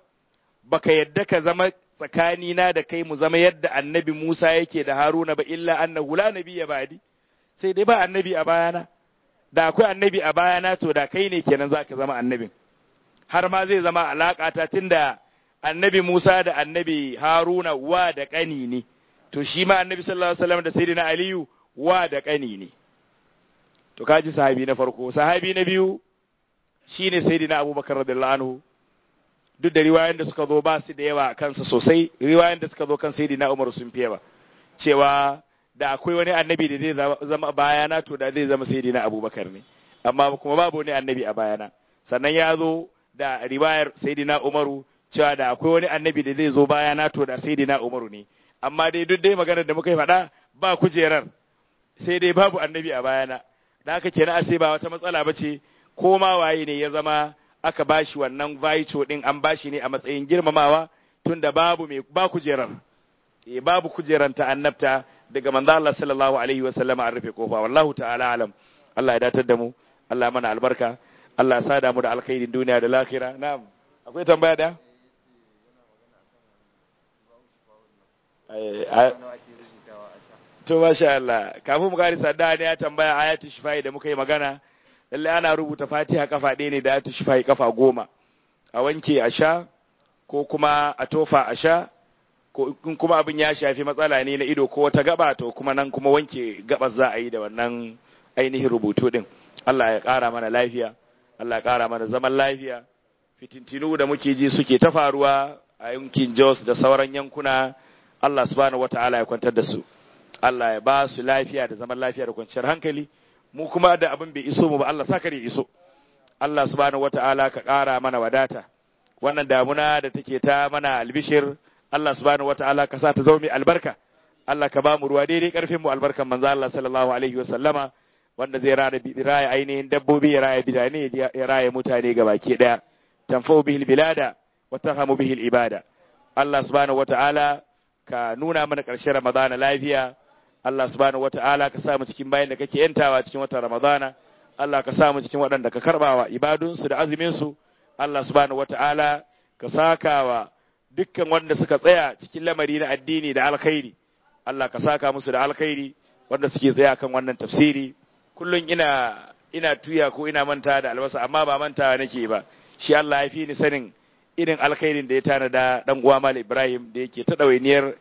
A: baka yadda ka zama tsakanina da kai mu zama yadda annabi Musa yake da Haruna ba illa annahu la nabiyya ba'di sai dai ba annabi a bayana da akwai annabi a bayana to da kai ne kenan zaka zama annabin har ma zai zama alaka ta tunda annabi Musa da annabi Haruna wa da kani ne to shi ma annabi sallallahu alaihi wasallam da sayyidina Aliyu wa da kani ne to kaji sahabi na farko sahabi na biyu shine sayyidina Abubakar radiyallahu anhu duk da riwayoyin da suka zo ba su da yawa kansa sosai riwayoyin da suka zo kan sayyidina Umar sun fi yawa cewa da akwai wani annabi da zai zama bayana to da zai zama sayyidina Abubakar ne amma kuma babu wani annabi a bayana sannan ya zo da riwayar sayyidina Umaru cewa da akwai wani annabi da zai zo bayana to da sayyidina Umaru ne amma dai duk dai maganar da muka yi faɗa ba kujerar sai dai babu annabi a bayana da haka kenan a sai ba wata matsala ba ce ko ma waye ne ya zama aka bashi wannan vaito din an bashi ne a matsayin girmamawa tunda babu mai ba kujerar eh babu kujeran ta annabta daga manzo Allah sallallahu alaihi wa sallama an rufe kofa wallahu ta'ala alam Allah ya datar da mu Allah mana albarka Allah ya sada mu da alkhairin duniya da lahira na'am akwai tambaya da to masha Allah kafin mu gari sadda ne ya tambaya ayatu shifai da muka yi magana lallai ana rubuta fatiha kafa ɗaya ne da ayatu shifai kafa goma a wanke a sha ko kuma a tofa a sha ko in kuma abin ya shafi matsala ne na ido ko wata gaba to kuma nan kuma wanke gabas za a yi da wannan ainihin rubutu din Allah ya ƙara mana lafiya Allah ya ƙara mana zaman lafiya fitintinu da muke ji suke ta faruwa a yankin Jos da sauran yankuna Allah subhanahu wataala ya kwantar da su Allah ya ba su lafiya da zaman lafiya da kwanciyar hankali mu kuma da abin bai iso mu ba Allah saka ya iso Allah subhanahu wata'ala ka ƙara mana wadata wannan damuna da take ta mana albishir Allah subhanahu wata'ala ka sa ta zama mai albarka Allah ka ba mu ruwa daidai karfin mu albarkan manzo Allah sallallahu alaihi wa sallama wanda zai raya raya ainihin dabbobi ya raya bidane ya raya mutane gabaki daya tanfa'u bihil bilada wa tarhamu bihil ibada Allah subhanahu wata'ala ka nuna mana ƙarshen Ramadana lafiya Allah subhanahu wata'ala ka sa mu cikin bayan da kake yantawa cikin watan Ramadana Allah ka sa mu cikin waɗanda ka karbawa ibadunsu da azumin su Allah subhanahu wata'ala ka sakawa dukkan wanda suka tsaya cikin lamari na addini da alkhairi Allah ka saka musu da alkhairi wanda suke tsaya kan wannan tafsiri kullum ina ina tuya ko ina manta da albasa amma ba mantawa nake ba shi Allah ya fi ni sanin irin alkhairin da ya tanada dan uwa Mal Ibrahim da yake ta ɗawainiyar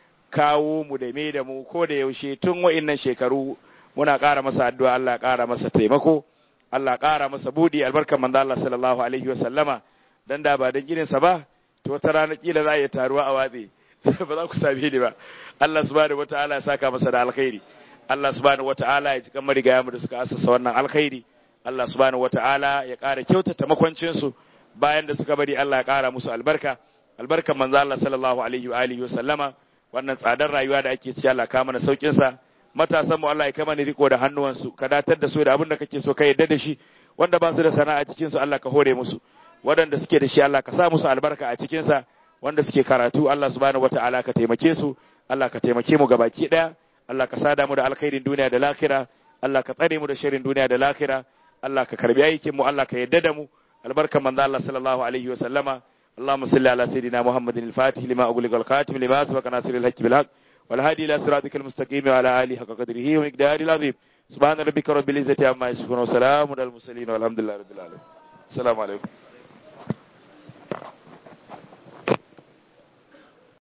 A: kawo mu da me da mu ko da yaushe tun wa'innan shekaru muna ƙara masa addu'a Allah ƙara masa taimako Allah ƙara masa budi albarkan manzo Allah sallallahu alaihi wa sallama dan da ba dan ginin sa ba to wata rana kila za a yi taruwa a watsi ba za ku same ni ba Allah subhanahu wataala ya saka masa da alkhairi Allah subhanahu wataala ya cikan marigaya mu da suka asasa wannan alkhairi Allah subhanahu wataala ya ƙara kyautata makwancin su bayan da suka bari Allah ya ƙara musu albarka albarkan manzo Allah sallallahu alaihi wa alihi wa sallama wannan tsadar rayuwa da ake ci Allah ka mana saukin sa matasan mu Allah ya kama ni riko da hannuwansu ka datar da su da abin da kake so ka yadda da shi wanda ba su da sana'a cikin su Allah ka hore musu waɗanda suke da shi Allah ka sa musu albarka a cikin sa wanda suke karatu Allah subhanahu wataala ka taimake su Allah ka taimake mu gabaki daya Allah ka sada mu da alkhairin duniya da lahira Allah ka tsare mu da sharrin duniya da lahira Allah ka karbi aikin mu Allah ka yadda da mu albarkan manzo Allah sallallahu alaihi wa sallama اللهم صل على سيدنا محمد الفاتح لما أغلق الخاتم لما سبق ناصر الحق بالحق والهادي إلى صراطك المستقيم وعلى آله حق قدره ومقداره العظيم سبحان ربك رب العزة عما يصفون وسلام على المرسلين والحمد لله رب العالمين السلام عليكم